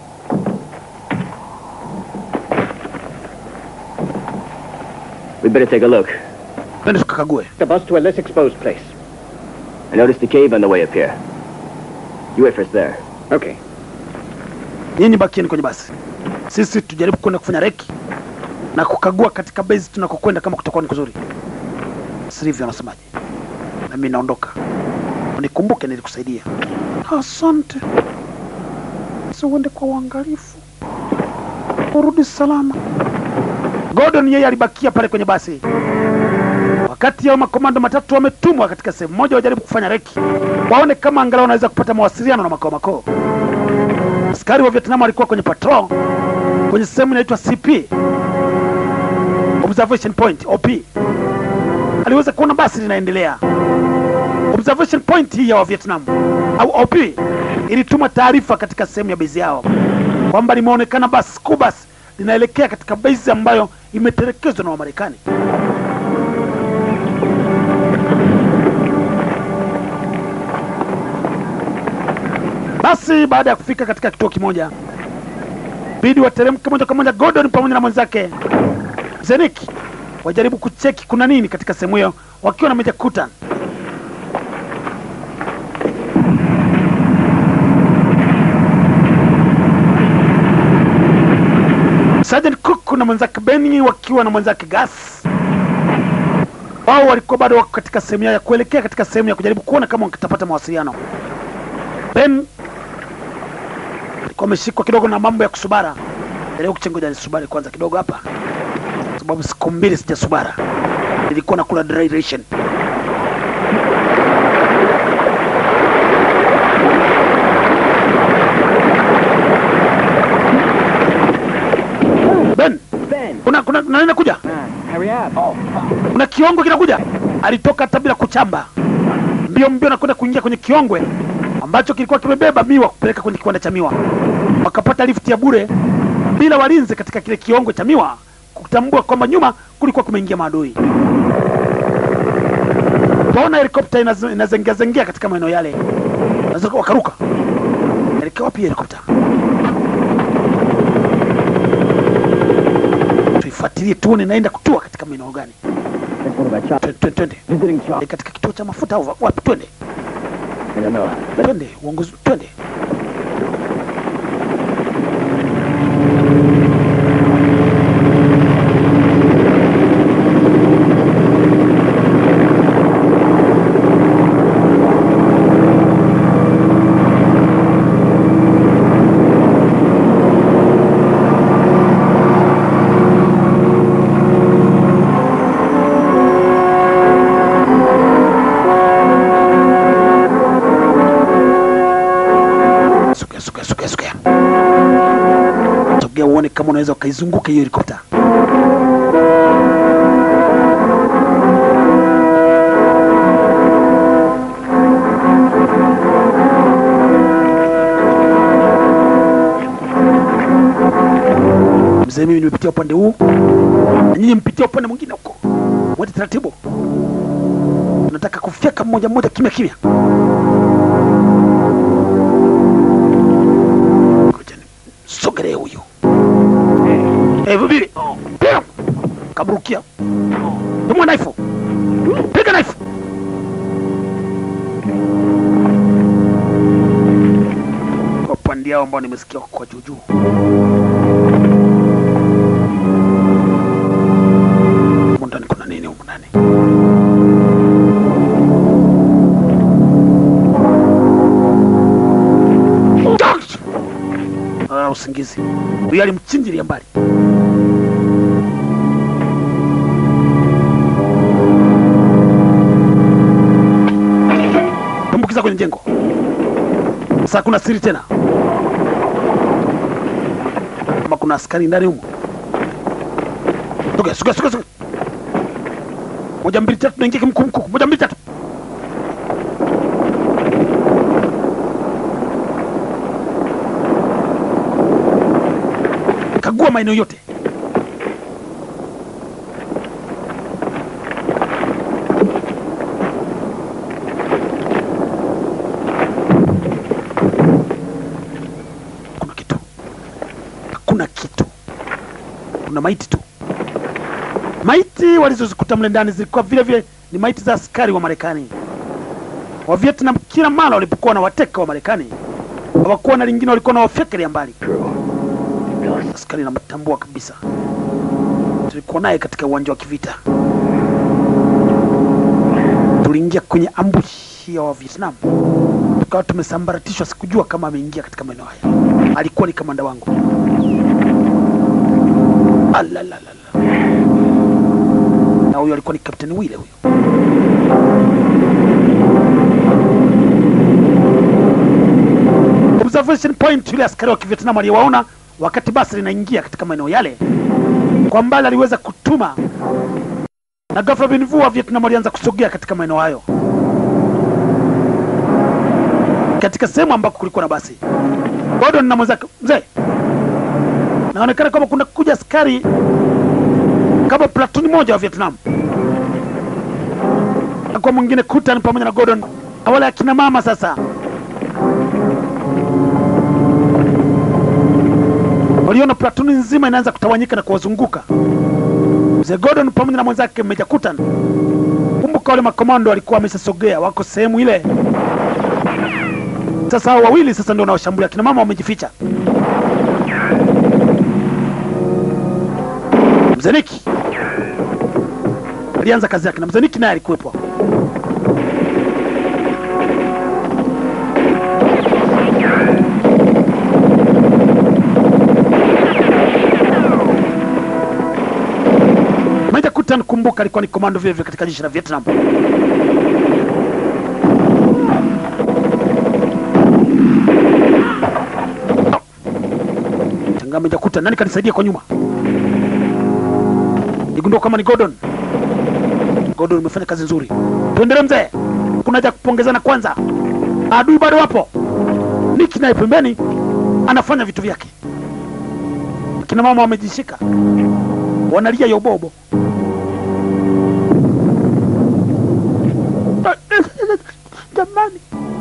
We'd better take a look. Twende tukakague. The bus to a less exposed place. I noticed a cave on the way up here. You wait for us there. Okay. Nyinyi bakieni kwenye basi, sisi tujaribu kwenda kufanya reki na kukagua katika base tunakokwenda kama kutakuwa ni kuzuri. Sylvia anasemaje? Na mimi naondoka, unikumbuke nilikusaidia. Asante, siuende kwa uangalifu, urudi salama. Gordon yeye alibakia pale kwenye basi, wakati hao makomando matatu wametumwa katika sehemu moja wajaribu kufanya reki, waone kama angalau wanaweza kupata mawasiliano na makao makoo. Askari wa Vietnam walikuwa kwenye patrol kwenye sehemu inaitwa CP observation point OP. Aliweza kuona basi linaendelea. Observation point hii ya wa Vietnam au OP ilituma taarifa katika sehemu ya base yao kwamba limeonekana basi school bus linaelekea katika base ambayo imetelekezwa na Wamarekani. Basi baada ya kufika katika kituo kimoja, bidi wateremke moja kwa moja Gordon pamoja na mwenzake Zenik wajaribu kucheki kuna nini katika sehemu hiyo, wakiwa na Meja Kutan. Sergeant Cook na mwenzake Benny wakiwa na mwenzake Gas, wao walikuwa bado wako katika sehemu yao ya kuelekea katika sehemu ya kujaribu kuona kama wakitapata mawasiliano. Ben alikuwa ameshikwa kidogo na mambo ya kusubara. Leo kuchengoja nisubari kwanza kidogo hapa, sababu siku mbili sijasubara, nilikuwa nakula dry ration. Ben, Ben! kuna kuna kuna nini nakuja? Man, hurry up. Kuna kiongo kinakuja. Alitoka hata bila kuchamba, mbio mbio na kwenda kuingia kwenye kiongwe ambacho kilikuwa kimebeba miwa kupeleka kwenye kiwanda cha miwa. Wakapata lifti ya bure bila walinzi katika kile kiongwe cha miwa, kutambua kwamba nyuma kulikuwa kumeingia maadui. Waona helikopta inaz- inazengea zengea katika maeneo yale, Wanaweza wakaruka. Elekea wapi helikopta? Tuifuatilie tuone inaenda kutua katika maeneo gani. That's one of our choppers. Twende, twende, twende. Visiting Ni chop. katika kituo cha mafuta au wapi? Twende, I don't know. Let's twende, uongozi, twende. Sogea, sogea, sogea, sogea, sogea, uone kama unaweza ukaizunguka hiyo helikopta. mzee, mimi nimepitia upande huu na nyinyi mpitia upande mwingine huko, mwende taratibu. Tunataka kufyeka mmoja mmoja kimya kimya. Ngoja ni- sogelee huyu Eh, vubiri piga kaburukia tumwa naifu piga naifu kwa upande yao ambao nimesikia kwa juujuu humu ndani kuna nini humu ndani George! Ah, usingizi huyu alimchinjilia mbali tumbukiza kwenye jengo sasa kuna siri tena kama kuna askari ndani humo Suga, suga, suga, suga. Moja mbili tatu naingia kimkumkuku. Moja mbili tatu. Kagua maeneo yote. Kuna kitu. Hakuna kitu. Kuna maiti tu. Maiti walizozikuta mle ndani zilikuwa vile vile ni maiti za askari wa Marekani wa Vietnam. Kila mara walipokuwa na wateka wa Marekani hawakuwa na lingine, walikuwa na wafyekelea mbali. Askari namtambua kabisa, tulikuwa naye katika uwanja wa kivita, tuliingia kwenye ambushi ya wa Vietnam, tukawa tumesambaratishwa. Sikujua kama ameingia katika maeneo haya, alikuwa ni kamanda wangu. Alalalala na huyo alikuwa ni Kapteni Wile huyo. Observation point, yule askari wa Kivietnam aliyewaona wakati basi linaingia katika maeneo yale, kwa mbali aliweza kutuma, na ghafla bin vu wa Vietnam walianza kusogea katika maeneo hayo, katika sehemu ambako kulikuwa na basi. Gordon na mwenzake, mzee, naonekana kama kuna kuja askari kama platuni moja wa Vietnam na kwa mwingine Kutan pamoja na Gordon na wale akina mama sasa waliona platuni nzima inaanza kutawanyika na kuwazunguka mzee Gordon pamoja na mwenzake Meja Kutan. Kumbuka wale makomando walikuwa wameshasogea, wako sehemu ile. Sasa hao wawili sasa ndio wanaoshambulia, akina mama wamejificha. Mzee Niki alianza kazi yake na mzee Niki naye alikuwepo hapo. Meja Kutan, kumbuka, alikuwa ni komando vile vile katika jeshi la Vietnam. Tangaa Meja Kutan, nani kanisaidia kwa nyuma? Nigundua kama ni Gordon. Gordon, umefanya kazi nzuri, tuendelee mzee. Kuna haja ya kupongezana kwanza, adui bado wapo. Niki naye pembeni anafanya vitu vyake, akina mama wamejishika, wanalia yobobo. Jamani,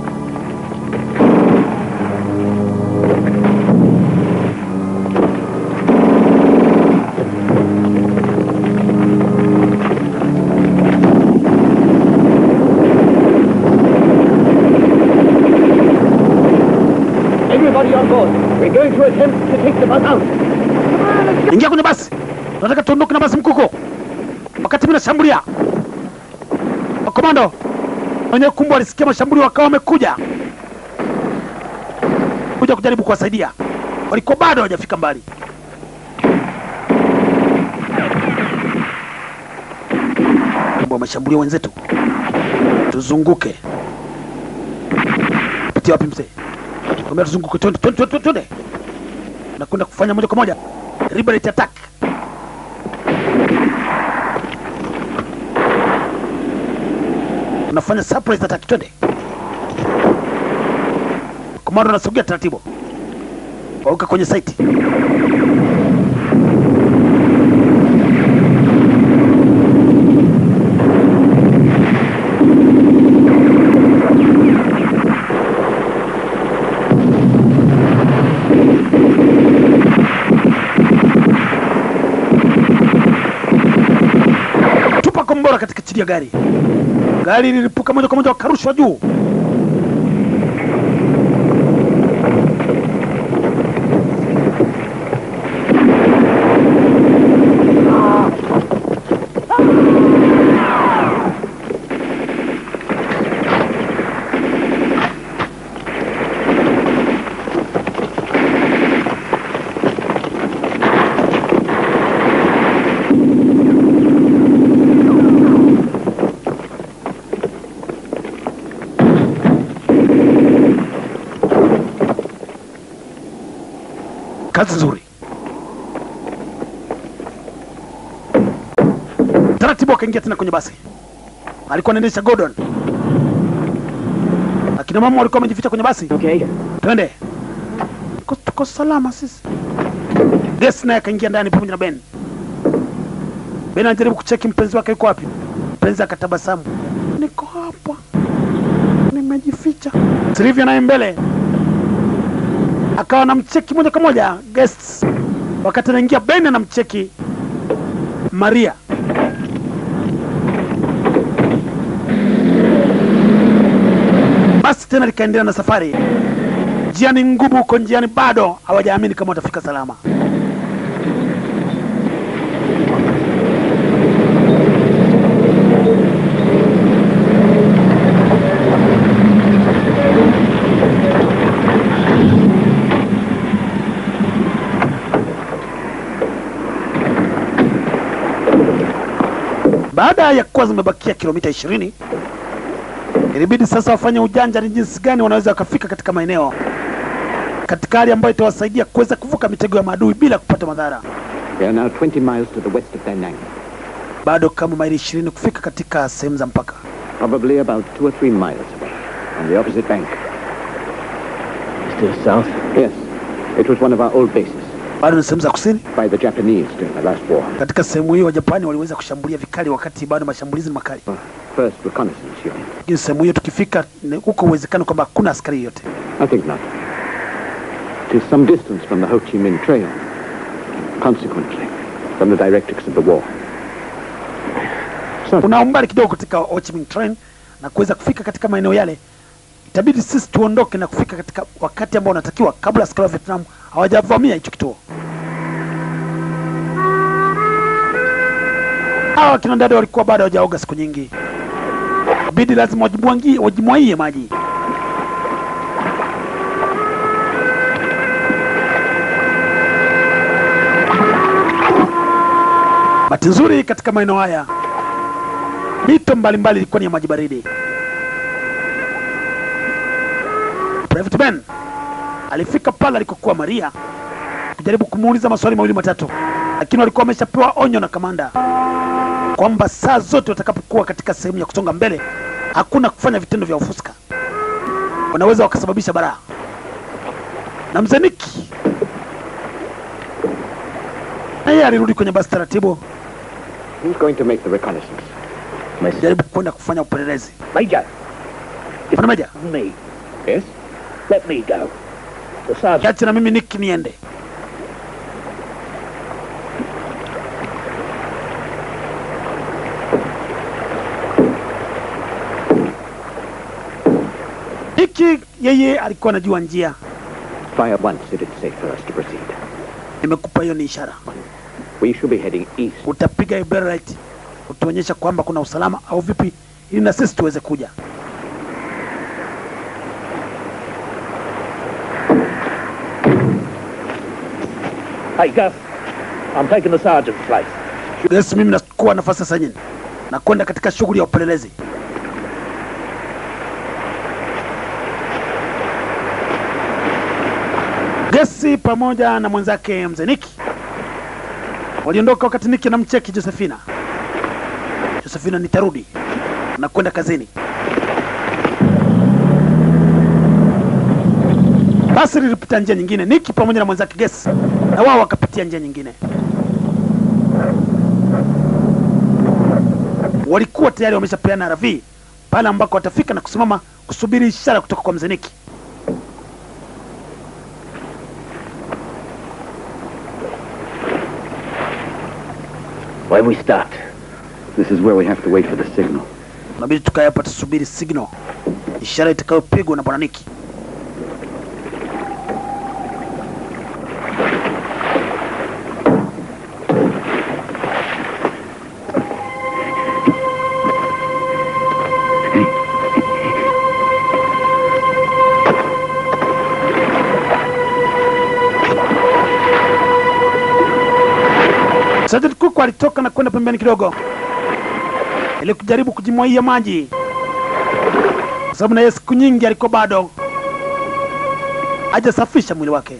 Everybody on board. We're going to attempt to take the bus out. ingia kwenye basi, nataka tuondoke na basi mkuko, wakati mimi nashambulia. Makomando wenye kumbu walisikia mashambulio, wakawa wamekuja kuja kujaribu kuwasaidia, walikuwa bado hawajafika mbali. Kumbe wameshambulia wenzetu, tuzunguke. Pitia wapi mzee? Kwambia tuzunguke, twende twende twende twende, nakwenda kufanya moja kwa moja liberate attack. Unafanya surprise attack, twende. Komando anasogea taratibu, wauka kwenye site. kuliachilia gari. Gari lilipuka moja kwa moja, wakarushwa juu. Kazi nzuri. Taratibu akaingia tena kwenye basi. Alikuwa anaendesha Gordon. Akina mama walikuwa wamejificha kwenye basi. Okay. Twende. Tuko, tuko salama sisi. Des naye akaingia ndani pamoja na Ben. Ben anajaribu kucheki mpenzi wake yuko wapi. Mpenzi akatabasamu. Niko hapa. Nimejificha. Silvia naye mbele. Akawa anamcheki moja kwa moja guests. Wakati anaingia Ben anamcheki Maria. Basi tena likaendelea na safari. Njiani ngumu huko njiani, bado hawajaamini kama watafika salama. Baada ya kuwa zimebakia kilomita ishirini ilibidi sasa wafanye ujanja ni jinsi gani wanaweza wakafika katika maeneo katika hali ambayo itawasaidia kuweza kuvuka mitego ya maadui bila kupata madhara. They are now 20 miles to the west of Da Nang. Bado kama maili ishirini kufika katika sehemu za mpaka. Probably about two or three miles away, on the opposite bank. Still south? Yes, it was one of our old bases Bado ni sehemu za kusini. by the Japanese during the last war. Katika sehemu hiyo Wajapani waliweza kushambulia vikali, wakati bado mashambulizi ni makali. First reconnaissance unit. Lakini sehemu hiyo tukifika, ni- huko uwezekano kwamba hakuna askari yote. I think not. It is some distance from the Ho Chi Minh Trail. Consequently, from the directives of the war. So, Kuna umbali kidogo katika Ho Chi Minh Train na kuweza kufika katika maeneo yale, itabidi sisi tuondoke na kufika katika wakati ambao unatakiwa kabla askari wa Vietnam hawajavamia hicho kituo. Hawa kina dada walikuwa bado hawajaoga siku nyingi, bidi lazima wajimwangie wajimwaie maji. Bahati nzuri katika maeneo haya mito mbalimbali ilikuwa ni ya maji baridi. Private Ben alifika pale alikokuwa Maria kujaribu kumuuliza maswali mawili matatu, lakini walikuwa wameshapewa onyo na kamanda kwamba saa zote watakapokuwa katika sehemu ya kusonga mbele, hakuna kufanya vitendo vya ufuska, wanaweza wakasababisha baraa. Na mzee Niki na yeye alirudi kwenye basi taratibu, who's going to make the reconnaissance? jaribu kwenda kufanya upelelezi. Major, Bwana Meja, me. Yes? Let me go. The sergeant. kiache na mimi Niki niende. Niki yeye alikuwa anajua njia. Fire once it is safe for us to proceed. Nimekupa hiyo ni ishara, We should be heading east. utapiga ibara right utuonyesha kwamba kuna usalama au vipi, ili na sisi tuweze kuja. Hey, Gus. I'm taking the sergeant's place. Yes, mimi nakuwa nafasi sasa nyingine na kwenda katika shughuli ya upelelezi. Gesi pamoja na mwenzake mzee Niki waliondoka wakati Niki anamcheki Josefina. Josefina, nitarudi na kwenda kazini. Basi lilipita njia nyingine, Niki pamoja na mwenzake Gesi na wao wakapitia njia nyingine. walikuwa tayari wameshapeana RV pale ambako watafika na kusimama kusubiri ishara kutoka kwa mzee Niki. Where we start? This is where we have to wait for the signal. Inabidi tukae hapa tusubiri signal, ishara itakayopigwa na bwana Niki. Sergeant Cook alitoka na kwenda pembeni kidogo ili kujaribu kujimwaia maji, kwa sababu na yeye siku nyingi alikuwa bado hajasafisha mwili wake.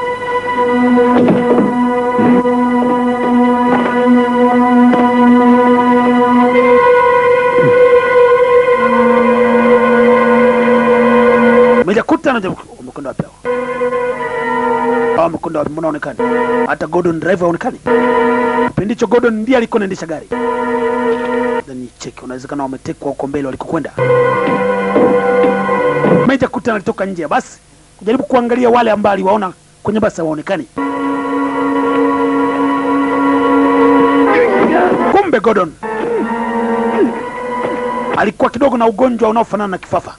Mejakuta anajaribu umekwenda wapi hao? Hao wamekwenda wapi? Mbona haonekani? Hata Gordon driver haonekani. Kipindi hicho Gordon ndiye alikuwa anaendesha gari. Then check, unawezekana wametekwa huko mbele walikokwenda. Meja Kuta alitoka nje ya basi kujaribu kuangalia wale ambao aliwaona kwenye basi hawaonekani. Kumbe Gordon alikuwa kidogo na ugonjwa unaofanana na kifafa.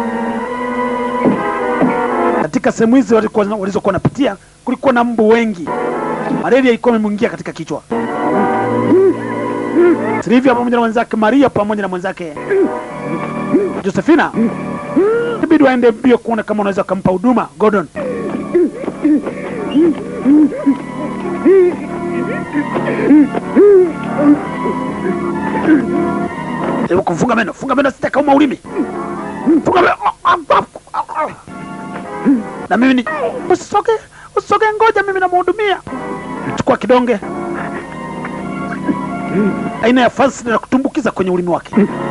Katika sehemu hizi walikuwa- walizokuwa wanapitia kulikuwa na mbu wengi, malaria ilikuwa imemwingia katika kichwa. Silvia pamoja na mwenzake Maria pamoja na mwenzake Josefina ibidi waende mbio kuona kama unaweza kumpa huduma Gordon. Hebu kufunga meno, funga meno, sitakauma ulimi. Funga meno. Na mimi ni usisoge, usisoge, ngoja mimi namhudumia. Chukua kidonge aina ya fansi na kutumbukiza kwenye ulimi wake.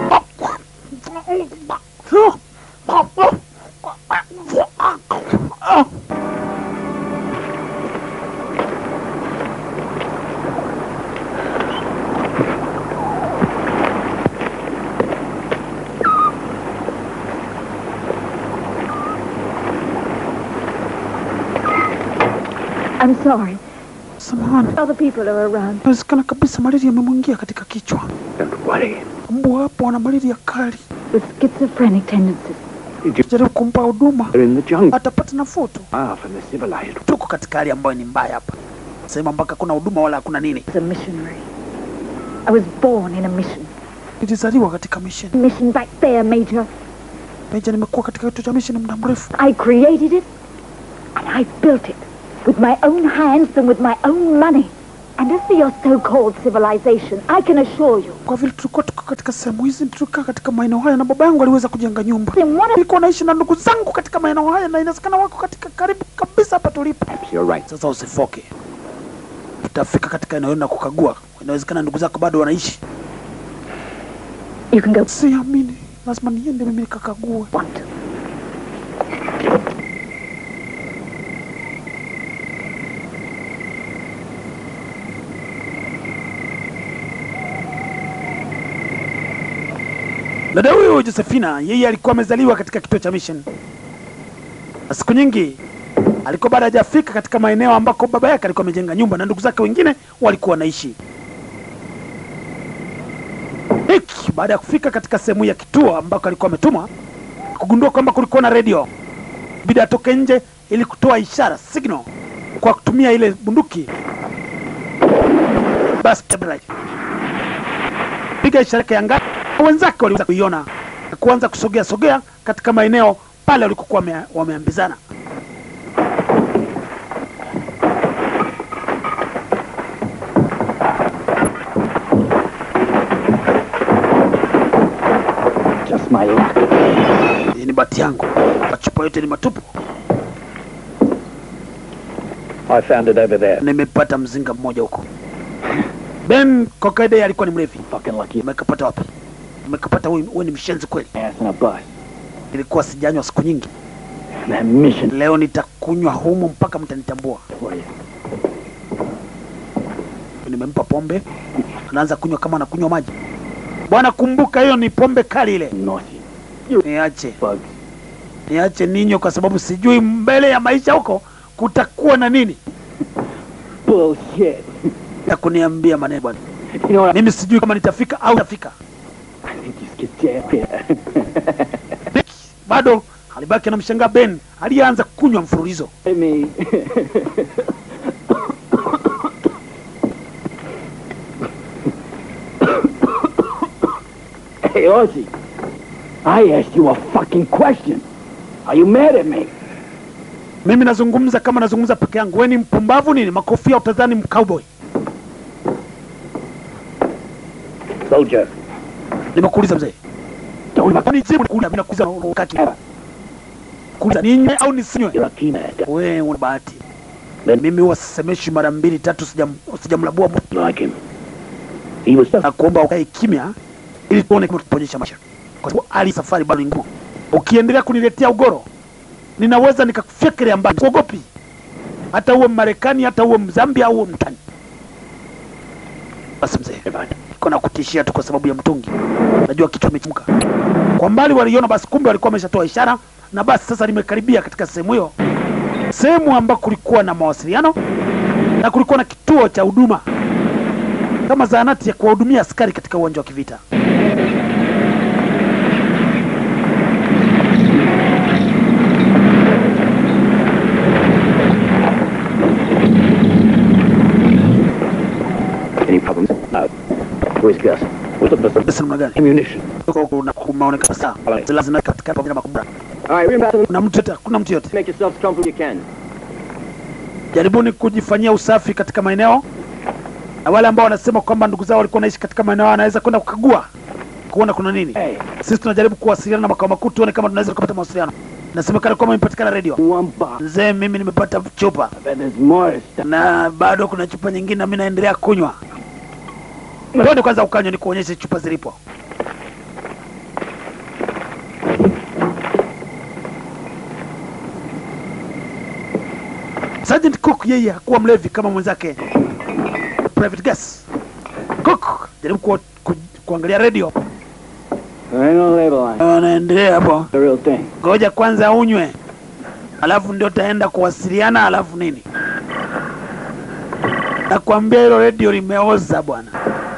I'm sorry. Samahani, Other people are around. inawezekana kabisa malaria imemwingia katika kichwa. Don't worry. Mbwa hapo wana malaria kali, With schizophrenic tendencies. jaribu kumpa huduma, They're in the jungle. atapata nafuu tu. Far from the civilized. Tuko katika hali ambayo ni mbaya hapa, sehemu ambako hakuna huduma wala hakuna nini. As a missionary. I was born in a mission. Nilizaliwa katika mission. Mission back there, Major. Meja, nimekuwa katika kituo cha mission muda mrefu. I created it, and I built it with my own hands and with my own money. And as for your so-called civilization, I can assure you, Kwa vile tulikuwa tuko katika sehemu hizi, tulikaa katika maeneo haya, na baba yangu aliweza kujenga nyumba. in one of Nilikuwa naishi na ndugu zangu katika maeneo haya, na inawezekana wako katika karibu kabisa hapa tulipo. Perhaps you're right. Sasa usifoke, tutafika katika eneo hilo na kukagua. Inawezekana ndugu zako bado wanaishi. you can go Siamini, lazima niende mimi nikakague. want to. Dada huyu Josefina, yeye alikuwa amezaliwa katika kituo cha mission, na siku nyingi alikuwa bado hajafika katika maeneo ambako baba yake alikuwa amejenga nyumba na ndugu zake wengine walikuwa wanaishi. Hiki baada ya kufika katika sehemu ya kituo ambako alikuwa ametumwa, kugundua kwamba kulikuwa na redio, bidi atoke nje ili kutoa ishara signal kwa kutumia ile bunduki. Basi stabilize piga ishara yake angani, wenzake waliweza kuiona na kuanza kusogea sogea katika maeneo pale walikokuwa wame, wameambizana. Just my luck. Hii ni bati yangu, machupa yote ni matupu. I found it over there. Nimepata mzinga mmoja huko. Ben kwa kawaida yeye alikuwa ni mlevi. Fucking lucky Umekapata wapi? Umekapata wewe, wewe ni mshenzi kweli. ass in a bus. Nilikuwa sijanywa siku nyingi, That mission leo nitakunywa humu mpaka mtanitambua. for you. Nimempa pombe, anaanza kunywa kama anakunywa maji. Bwana, kumbuka hiyo ni pombe kali ile. Naughty Niache, bugs. niache ninywe, kwa sababu sijui mbele ya maisha huko kutakuwa na nini Bullshit. ya kuniambia maneno bwana. You know what? Mimi sijui kama nitafika au nitafika. I think you skipped jazz here. Nick bado alibaki anamshangaa Ben aliyeanza kunywa mfululizo. me. hey, Ozzy. I asked you a fucking question. Are you mad at me? Mimi nazungumza kama nazungumza peke yangu. Wewe ni mpumbavu nini? Makofia utadhani mcowboy. Soldier. Nimekuuliza mzee. Kwani jibu nikuuliza mimi nakuuliza wakati. Kuuliza ninywe au nisinywe? You're a key man. Wewe una bahati. Ben- Mimi huwa sisemeshi mara mbili tatu sijam sijamlabua mtu. Like him. He was na tough. kuomba ukae kimya ili tuone kama tutaponyesha maisha, kwa sababu hali safari bado ni ngumu. Ukiendelea kuniletea ugoro, ninaweza nikakufyekelea mbali. Kuogopi hata uwe Marekani, hata uwe Mzambia au uwe mtani. Basi mzee, kona kutishia tu kwa sababu ya mtungi. Najua kichwa kimechemka. Kwa mbali waliona basi, kumbe walikuwa wameshatoa ishara, na basi sasa limekaribia katika sehemu hiyo, sehemu ambako kulikuwa na mawasiliano na kulikuwa na kituo cha huduma kama zahanati ya kuwahudumia askari katika uwanja wa kivita. Any problems? No. Where's Gus? We're looking for some Basi namna gani? ammunition. Huko kuna kumaonekana sawa. Alright. Silaha zina katika pamoja na makombora. All right, we're about to Kuna mtu yote, kuna mtu yote. make yourselves comfortable you can. Jaribuni kujifanyia usafi katika maeneo, na wale ambao wanasema kwamba ndugu zao walikuwa wanaishi katika maeneo, wanaweza kwenda kukagua kuona kuna nini. Hey, Sisi tunajaribu kuwasiliana na makao makuu, tuone kama tunaweza kupata mawasiliano. Nasemekana kwamba imepatikana redio. one box. Mzee, mimi nimepata chupa I bet there's more stuff. na bado kuna chupa nyingine, na mimi naendelea kunywa. Twende kwanza ukanywa, nikuonyeshe chupa zilipo. Sergeant Cook yeye hakuwa mlevi kama mwenzake Private Gas. Cook jaribu ku, ku, kuangalia radio, There ain't no label on it. wanaendelea hapo. The real thing. Ngoja kwanza unywe, alafu ndio taenda kuwasiliana, alafu nini. Nakwambia hilo radio limeoza bwana.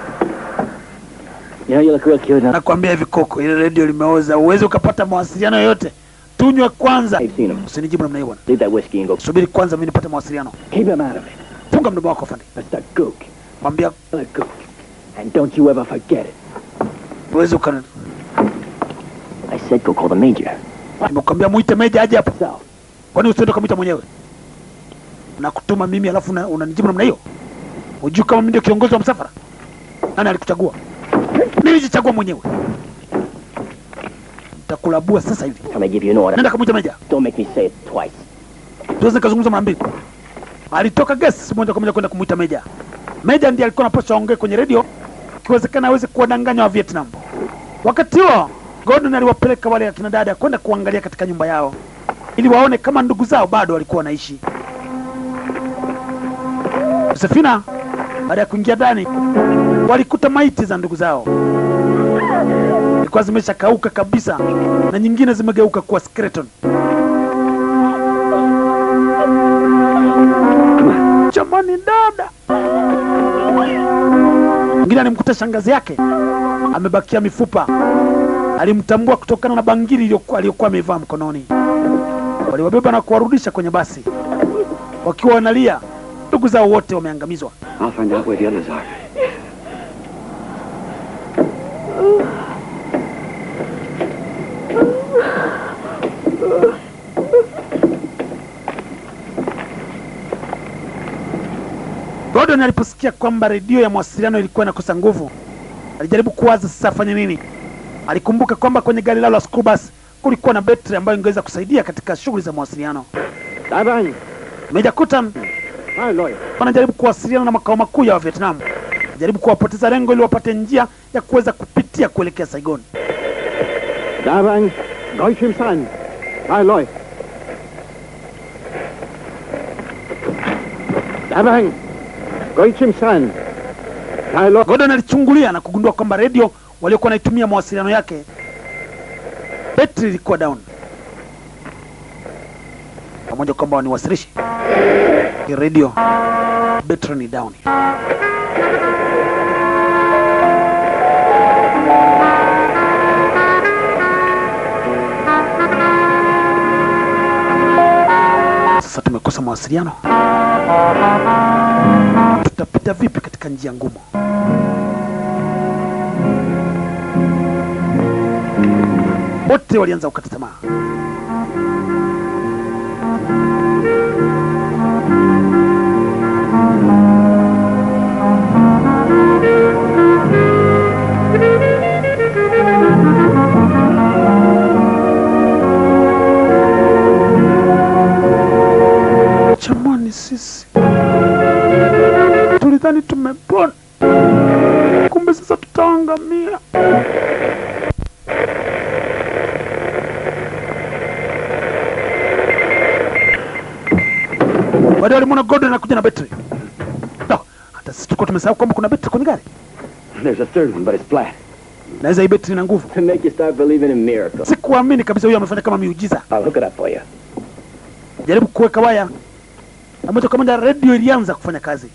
You know, you look real cute now. Nakwambia hivi Koko, ile radio limeoza, uweze ukapata mawasiliano yoyote. Tunywe kwanza. I've seen him. Usinijibu namna hiyo bwana, Leave that whiskey and go. subiri kwanza mimi nipate mawasiliano. Keep him out of it. Funga mdomo wako fandi, That's the gook. mwambia The gook. And don't you ever forget it. uweze ukana. I said go call the major. Nimekwambia muite meja aje hapa, So, kwani usiende ukamwita mwenyewe? Nakutuma mimi alafu una- unanijibu namna hiyo? Hujui kama mimi ndio kiongozi wa msafara? Nani alikuchagua? Nilijichagua mwenyewe. Nitakulabua sasa hivi. I'm gonna give you an order. Nenda kamwita meja. Don't make me say it twice. tuweze kuzungumza mara mbili. Alitoka guest moja kwa moja kwenda kumwita meja. Meja ndiye alikuwa anapaswa aongee kwenye redio, ikiwezekana aweze kuwadanganya wa Vietnam. Wakati huo Gordon aliwapeleka wale akina dada kwenda kuangalia katika nyumba yao ili waone kama ndugu zao bado walikuwa wanaishi. Josefina baada ya kuingia ndani walikuta maiti za ndugu zao zilikuwa zimeshakauka kabisa na nyingine zimegeuka kuwa skeleton. Jamani dada, mwingine alimkuta shangazi yake amebakia mifupa, alimtambua kutokana na bangili iliyokuwa aliyokuwa amevaa mkononi. Waliwabeba na kuwarudisha kwenye basi wakiwa wanalia, ndugu zao wote wameangamizwa. I'll find out where the others are. Gordon aliposikia kwamba redio ya mawasiliano ilikuwa inakosa nguvu, alijaribu kuwaza sasa afanye nini. Alikumbuka kwamba kwenye gari lao la school bus kulikuwa na betri ambayo ingeweza kusaidia katika shughuli za mawasiliano. Davang, Meja Kutan my lawyer. wanajaribu kuwasiliana na makao makuu ya Vietnam, jaribu kuwapoteza lengo ili wapate njia ya kuweza kupitia kuelekea Saigon. Davang, Goichim San, my lawyer. Davang, Goichim San, my lawyer. Gordon alichungulia na kugundua kwamba redio waliokuwa wanaitumia mawasiliano yake betri ilikuwa down, pamoja kwamba waniwasilishi hii redio betri ni down. Sasa tumekosa mawasiliano, tutapita vipi katika njia ngumu? Wote walianza kukata tamaa. Jamani, sisi tulidhani tumepona, kumbe sasa tutaangamia. Baadaye walimwona Gordon anakuja na betri. No, hata sisi tulikuwa tumesahau kwamba kuna betri kwenye gari. There's a third one, but it's flat. Naweza hii betri ina nguvu. To make you start believing in miracles. Sikuamini kabisa huyu amefanya kama miujiza. I'll hook it up for you. Jaribu kuweka waya na moja kwa moja redio ilianza kufanya kazi.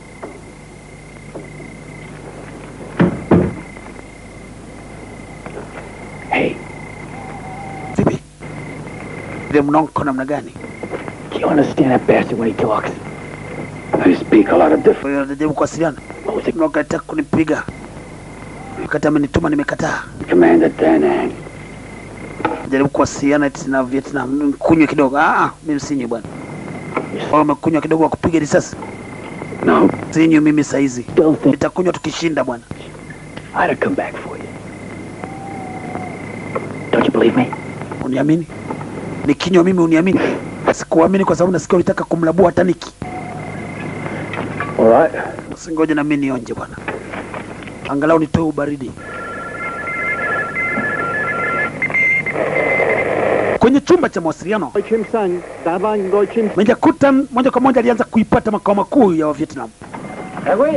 Hey, Vipi? Ile mnonko namna gani? do you understand that bastard when he talks? I speak a lot of different. Kwa hiyo anajaribu kuwasiliana. Mnonko anataka kunipiga. Wakati amenituma nimekataa. Commander Danang. Jaribu kuwasiliana eti na Vietnam. Kunywa kidogo. Ah, ah, mimi sinywi bwana. Wao umekunywa kidogo wa kupiga risasi. No, Sinywi mimi saizi. don't think Nitakunywa tukishinda bwana. I'd have come back for you. Don't you believe me? Uniamini? Nikinywa mimi uniamini? Sikuamini kwa sababu nasikia ulitaka kumlabua hata Niki. All right. Usingoje na mimi nionje bwana, angalau nitoe ubaridi. Kwenye chumba cha mawasiliano, Chim Sang, Davang Goi Chim Meja Kutan moja kwa moja alianza kuipata makao makuu ya Vietnam. Hey, wait.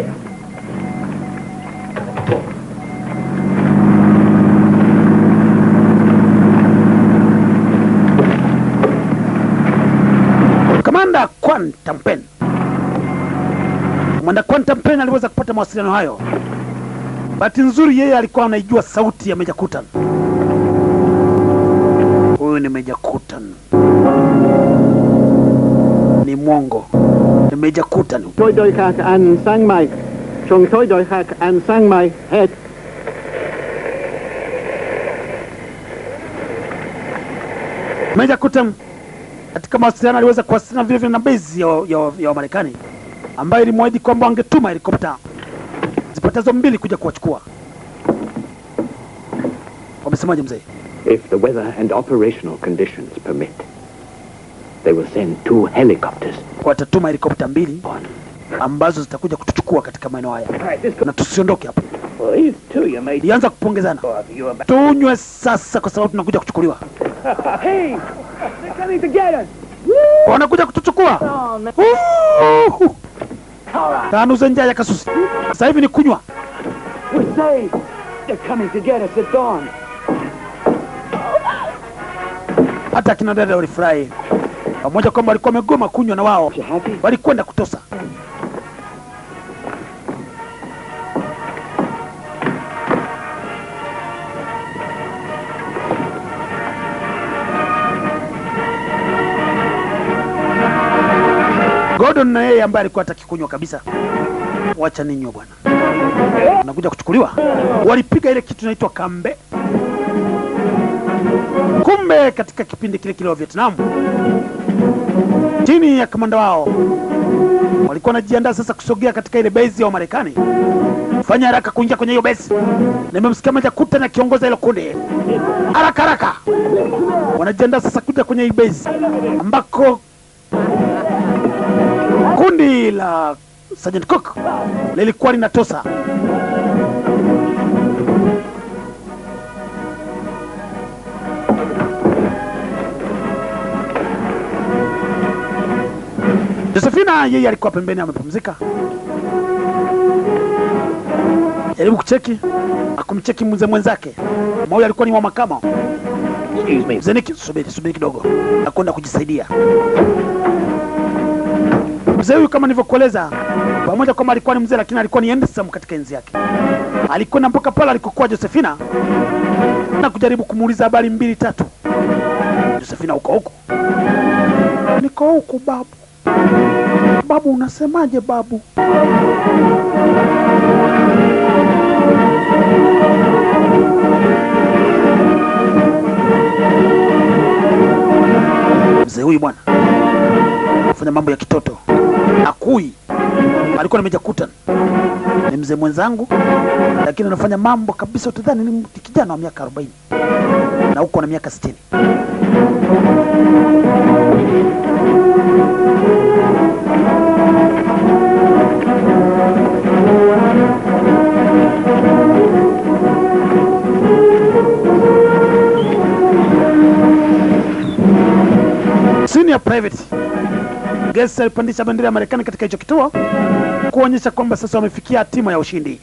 Kamanda Kwan Tampen, Kamanda Kwan Tampen aliweza kupata mawasiliano hayo. Bahati nzuri, yeye alikuwa anaijua sauti ya Meja Kutan. Huyu ni Meja Kutan, ni mwongo, ni Meja Kutan. Toi Doi Khak An Sang Mai. Chung Toi Doi Khak An Sang Mai. Head. Meja Kutan katika mawasiliano aliweza kuwasiliana vile vile na bezi ya, ya, ya Wamarekani ambayo ilimwahidi kwamba wangetuma helikopta zipatazo mbili kuja kuwachukua. Wamesemaje mzee? If the weather and operational conditions permit, they will send two helicopters. Watatuma helikopta mbili ambazo zitakuja kutuchukua katika maeneo haya All right, this na tusiondoke hapa. Well, these two you made. Ilianza kupongezana, You about. tunywe sasa kwa sababu tunakuja kuchukuliwa. hey, they're coming to get us. Wanakuja kutuchukua. Oh, man. Uhu. Kanuze njaa ya kasusi. Sasa hivi ni kunywa. We're saved. They're coming to get us at dawn. Hata akina dada walifurahi pamoja kwamba walikuwa wamegoma kunywa na wao You happy? walikwenda kutosa. Gordon na yeye ambaye alikuwa hataki kunywa kabisa, wacha ninywe bwana, nakuja kuchukuliwa. Walipiga ile kitu inaitwa kambe. Kumbe katika kipindi kile kile wa Vietnam, chini ya kamanda wao walikuwa wanajiandaa sasa kusogea katika ile base ya Wamarekani. Fanya haraka kuingia kwenye hiyo base. Nimemsikia Meja Kutan akiongoza hilo kundi, haraka haraka. Wanajiandaa sasa kuja kwenye hii base ambako kundi la Sergeant Cook lilikuwa linatosa. Josefina yeye alikuwa pembeni amepumzika, jaribu kucheki akumcheki mzee mwenzake mmoja, alikuwa ni wa makamo. Excuse me. Mzee Niki, subiri subiri kidogo, nakwenda kujisaidia. Mzee huyu kama nilivyokueleza, pamoja kwamba alikuwa ni mzee, lakini alikuwa ni handsome katika enzi yake. Alikwenda mpaka pale alikokuwa Josefina na kujaribu kumuuliza habari mbili tatu. Josefina huko huko Niko huku babu. Babu, unasemaje babu? Mzee huyu bwana fanya mambo ya kitoto, akui alikuwa nimeja kutan ni mzee mwenzangu, lakini anafanya mambo kabisa, utadhani ni mtu kijana wa miaka 40 na huko na miaka 60. Senior private Gesi alipandisha bendera ya Marekani katika hicho kituo kuonyesha kwamba sasa wamefikia hatima ya ushindi.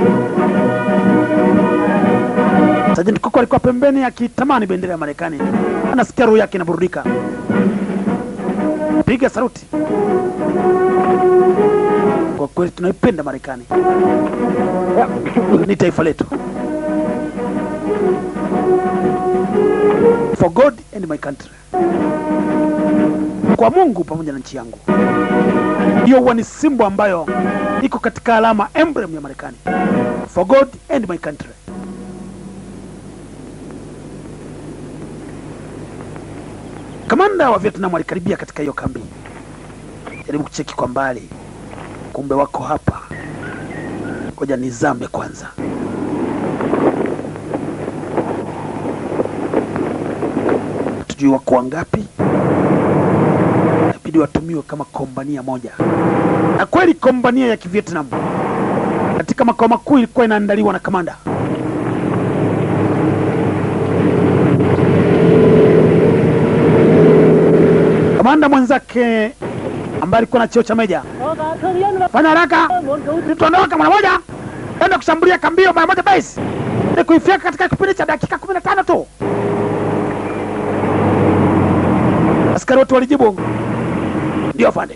Sergeant Kuku alikuwa pembeni akitamani bendera ya Marekani, anasikia roho yake inaburudika. Piga saluti, kwa kweli tunaipenda Marekani, ni taifa letu. For God and my country, kwa Mungu pamoja na nchi yangu. Hiyo huwa ni simbo ambayo iko katika alama emblem ya Marekani. For God and my country. Kamanda wa Vietnam alikaribia katika hiyo kambi, jaribu kucheki kwa mbali, kumbe wako hapa. Ngoja nizame kwanza. Tujui wako wangapi, inabidi watumiwe kama kombania moja. Na kweli kombania ya Kivietnam katika makao makuu ilikuwa inaandaliwa na kamanda kamanda mwenzake ambaye alikuwa na cheo cha meja. Fanya haraka, tuondoka mara moja, enda kushambulia kambio mara moja base, ili kuifyeka katika kipindi cha dakika kumi na tano tu. Askari wote walijibu ndio afande.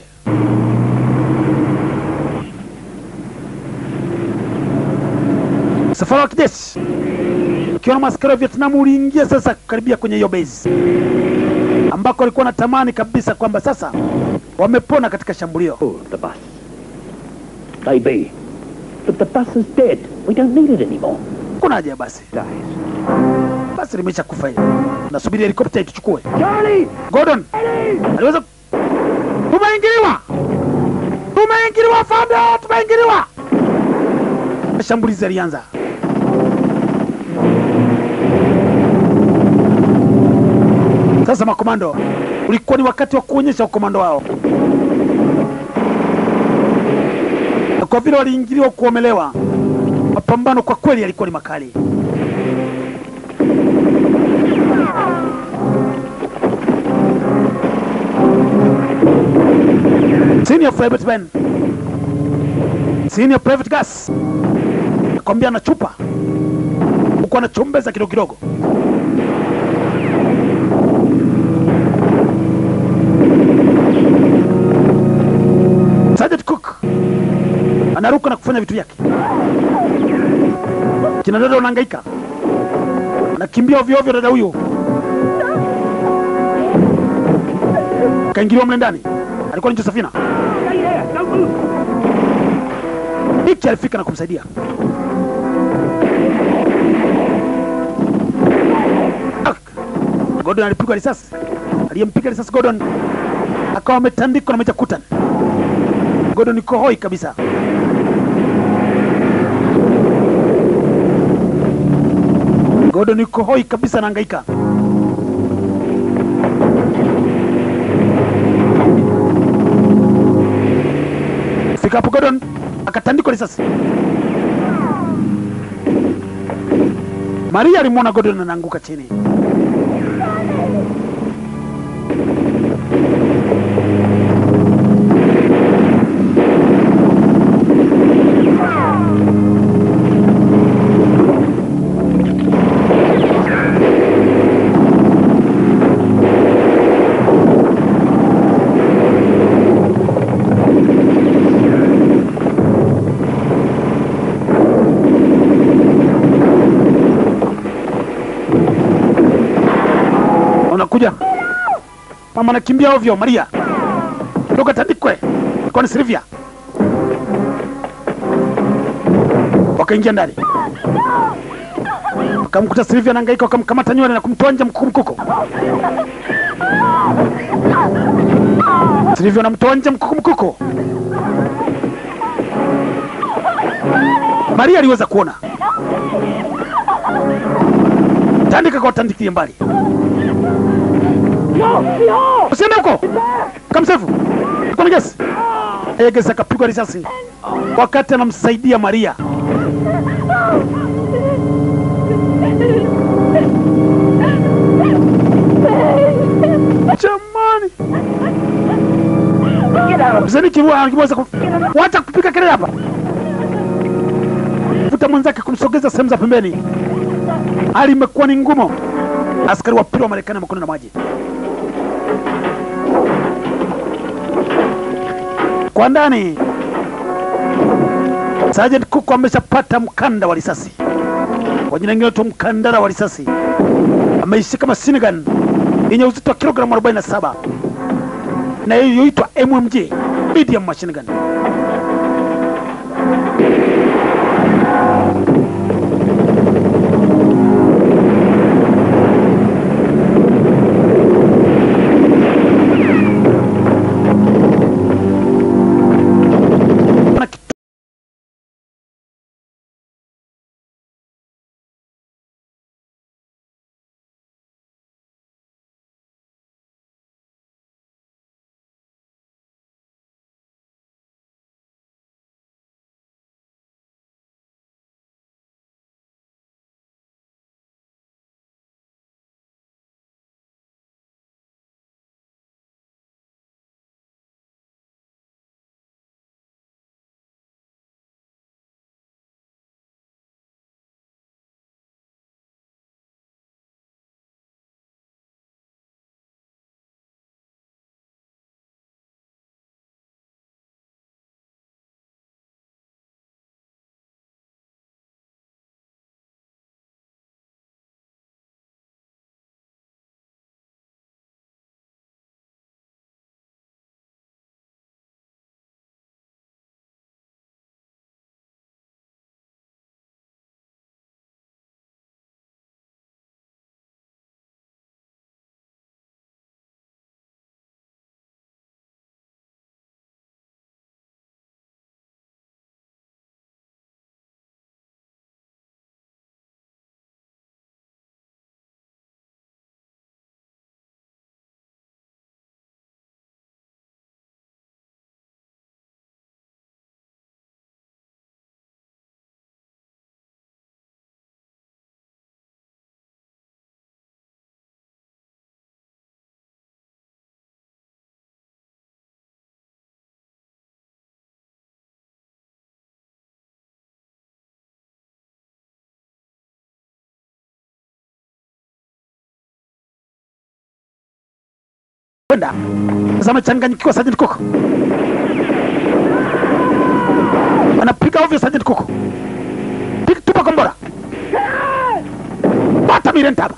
Msafara wa kijeshi ukiwa na maaskari wa Vietnam uliingia sasa kukaribia kwenye hiyo base ambako walikuwa natamani kabisa kwamba sasa wamepona katika shambulio. Oh, the bus. Maybe. But the bus is dead. We don't need it anymore. Kuna haja ya basi, basi limesha kufa hili, nasubiri helikopta ituchukue. Charlie! Gordon aliweza, tumeingiliwa, tumeingiliwa fande, tumeingiliwa. Mashambulizi yalianza. Sasa makomando, ulikuwa ni wakati wa kuonyesha ukomando wao, na kwa vile waliingiliwa kuomelewa, mapambano kwa kweli yalikuwa ni makali. Senior Private Ben, Senior Private Gas nakwambia na chupa huku anachombeza kidogo kidogo. Sergeant Cook anaruka na kufanya vitu vyake. Kina dada wanahangaika, anakimbia ovyo ovyo. Dada huyo kaingiliwa mle ndani, alikuwa ni Josephina. Hiki alifika na kumsaidia. Ah! Gordon alipigwa risasi, aliyempiga risasi Gordon akawa ametandikwa na Meja Kutan. Gordon yuko hoi kabisa. Gordon yuko hoi kabisa, anahangaika. Fika hapo Gordon akatandikwa risasi. Maria alimwona Gordon anaanguka chini. Unakuja mama anakimbia ovyo. Maria ndoka tandikwe, ilikuwa ni Silvia. Wakaingia ndani, wakamkuta Silvia anahangaika, wakamkamata nywele na kumtoa nje mkuku mkuku. Silvia anamtoa nje mkuku mkuku. Maria aliweza kuona, tandika kwa tandikie mbali usiende huko kamsefu kona gesi yeye gesi akapigwa risasi wakati anamsaidia Maria jamani mzeni kiwa kiweza ku... wacha kupiga kelele hapa vuta mwenzake kumsogeza sehemu za pembeni hali imekuwa ni ngumu askari wa pili wa Marekani mkono na maji kwa ndani. Sergeant Cook ameshapata mkanda wa risasi, kwa jina lingine tu mkandara wa risasi. Ameishika machine gun yenye uzito wa kilogramu 47 na iliyoitwa MMG medium machine gun. Na kitu- kwenda sasa, amechanganyikiwa Sergeant Cook, anapiga ovyo Sergeant Cook, piga tupa kombora, bata mirentaba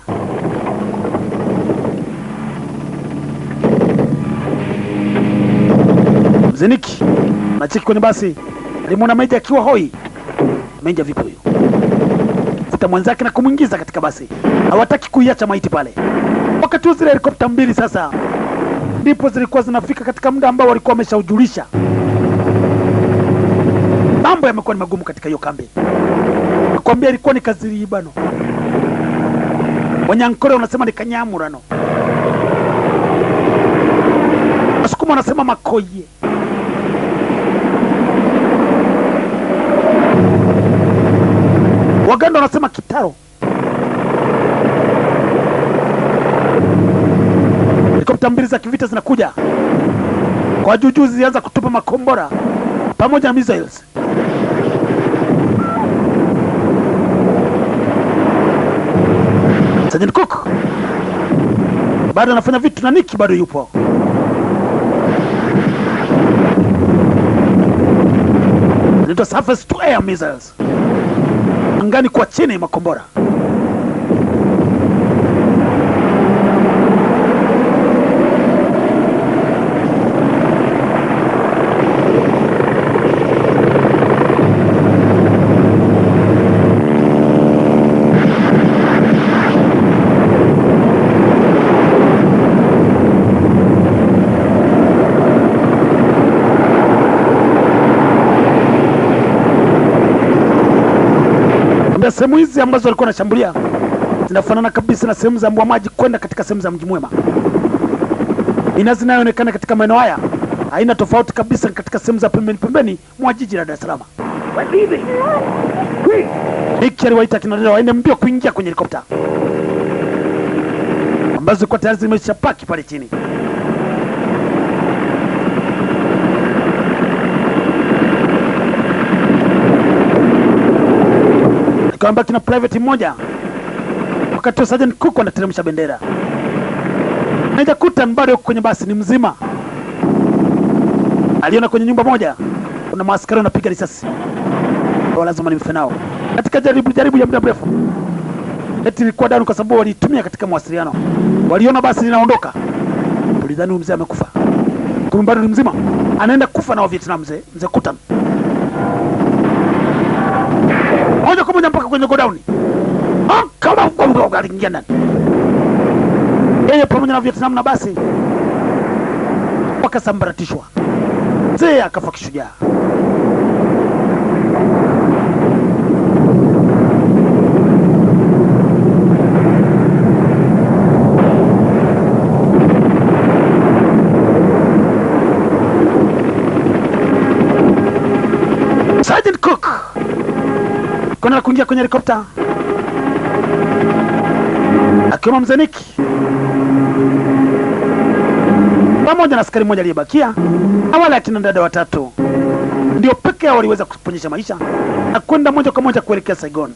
Mzeniki nacheki kwenye basi, alimwona Meja akiwa hoi. Meja vipi huyu? Futa mwenzake na kumwingiza katika basi, hawataki kuiacha maiti pale. Wakati huu zile helikopta mbili sasa ndipo zilikuwa zinafika katika muda ambao walikuwa wameshaujulisha. Mambo yamekuwa ni magumu katika hiyo kambi, nakwambia ilikuwa ni kaziriibano. Wanyankore wanasema ni kanyamurano, Wasukuma wanasema makoye. Waganda wanasema kitaro. Helikopta mbili za kivita zinakuja kwa juujuu, zilianza kutupa makombora pamoja na missiles. Sergeant Cook bado anafanya vitu na Nicky bado yupo. Zinaitwa surface to air missiles, angani kwa chini makombora. na sehemu hizi ambazo walikuwa wanashambulia zinafanana kabisa na sehemu za mbwa maji kwenda katika sehemu za mji mwema. Minazi inayoonekana katika maeneo haya haina tofauti kabisa katika sehemu za pembeni pembeni mwa jiji la Dar es Salaam. We're leaving. Quick! Nick aliwaita kina dada waende mbio kuingia kwenye helikopta ambazo zilikuwa tayari zimeshapaki pale chini. Ikawamba kina private mmoja wakati wa Sergeant Cook wanateremsha bendera. Meja Kutan bado yuko kwenye basi, ni mzima. Aliona kwenye nyumba moja kuna maaskari wanapiga risasi kwa lazima nimfe nao katika jaribu jaribu ya muda mrefu. Eti ilikuwa dani kwa sababu waliitumia katika mawasiliano. Waliona basi linaondoka, tulidhani huyu mzee amekufa, kumbe bado ni mzima, anaenda kufa na wa Vietnam. Mzee mzee Kutan moja kwa moja mpaka kwenye godown, Ah, kama mgongo aliingia ndani, yeye pamoja na Vietnam na basi wakasambaratishwa. Mzee akafa kishujaa. Sergeant Cook kuna kuingia kwenye helikopta akiwemo mzee Nick pamoja na askari mmoja aliyebakia na wale akina dada watatu ndio peke yao waliweza kuponyesha maisha na kwenda moja kwa moja kuelekea Saigon.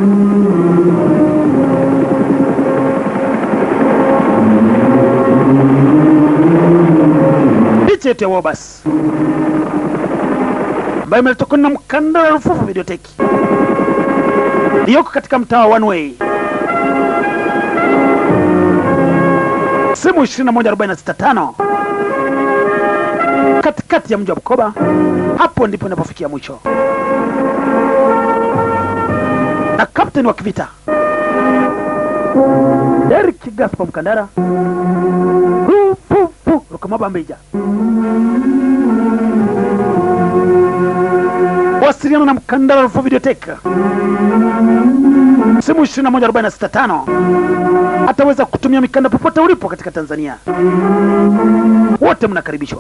Picha yetu ya Wobas ambayo imetokana na mkanda wa rufufu videoteki iliyoko katika mtaa wa One Way, simu 21465 katikati ya mji wa Bukoba. Hapo ndipo inapofikia mwisho, na kapteni wa kivita Derek Gaspar Mkandara Rupupu Rukamabambija wasiliana na Mkandara Rufaa Videoteka simu 21465 ataweza kutumia mikanda popote ulipo katika Tanzania. Wote mnakaribishwa.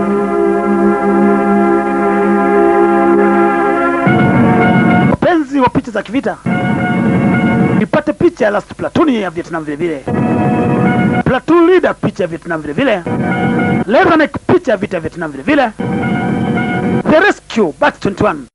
Wapenzi wa picha za kivita, ipate picha ya Last Platoon ya Vietnam vile vile, Platoon Leader picha ya Vietnam vile vile, Leatherneck picha ya vita ya Vietnam vile vile, The Rescue Batch 21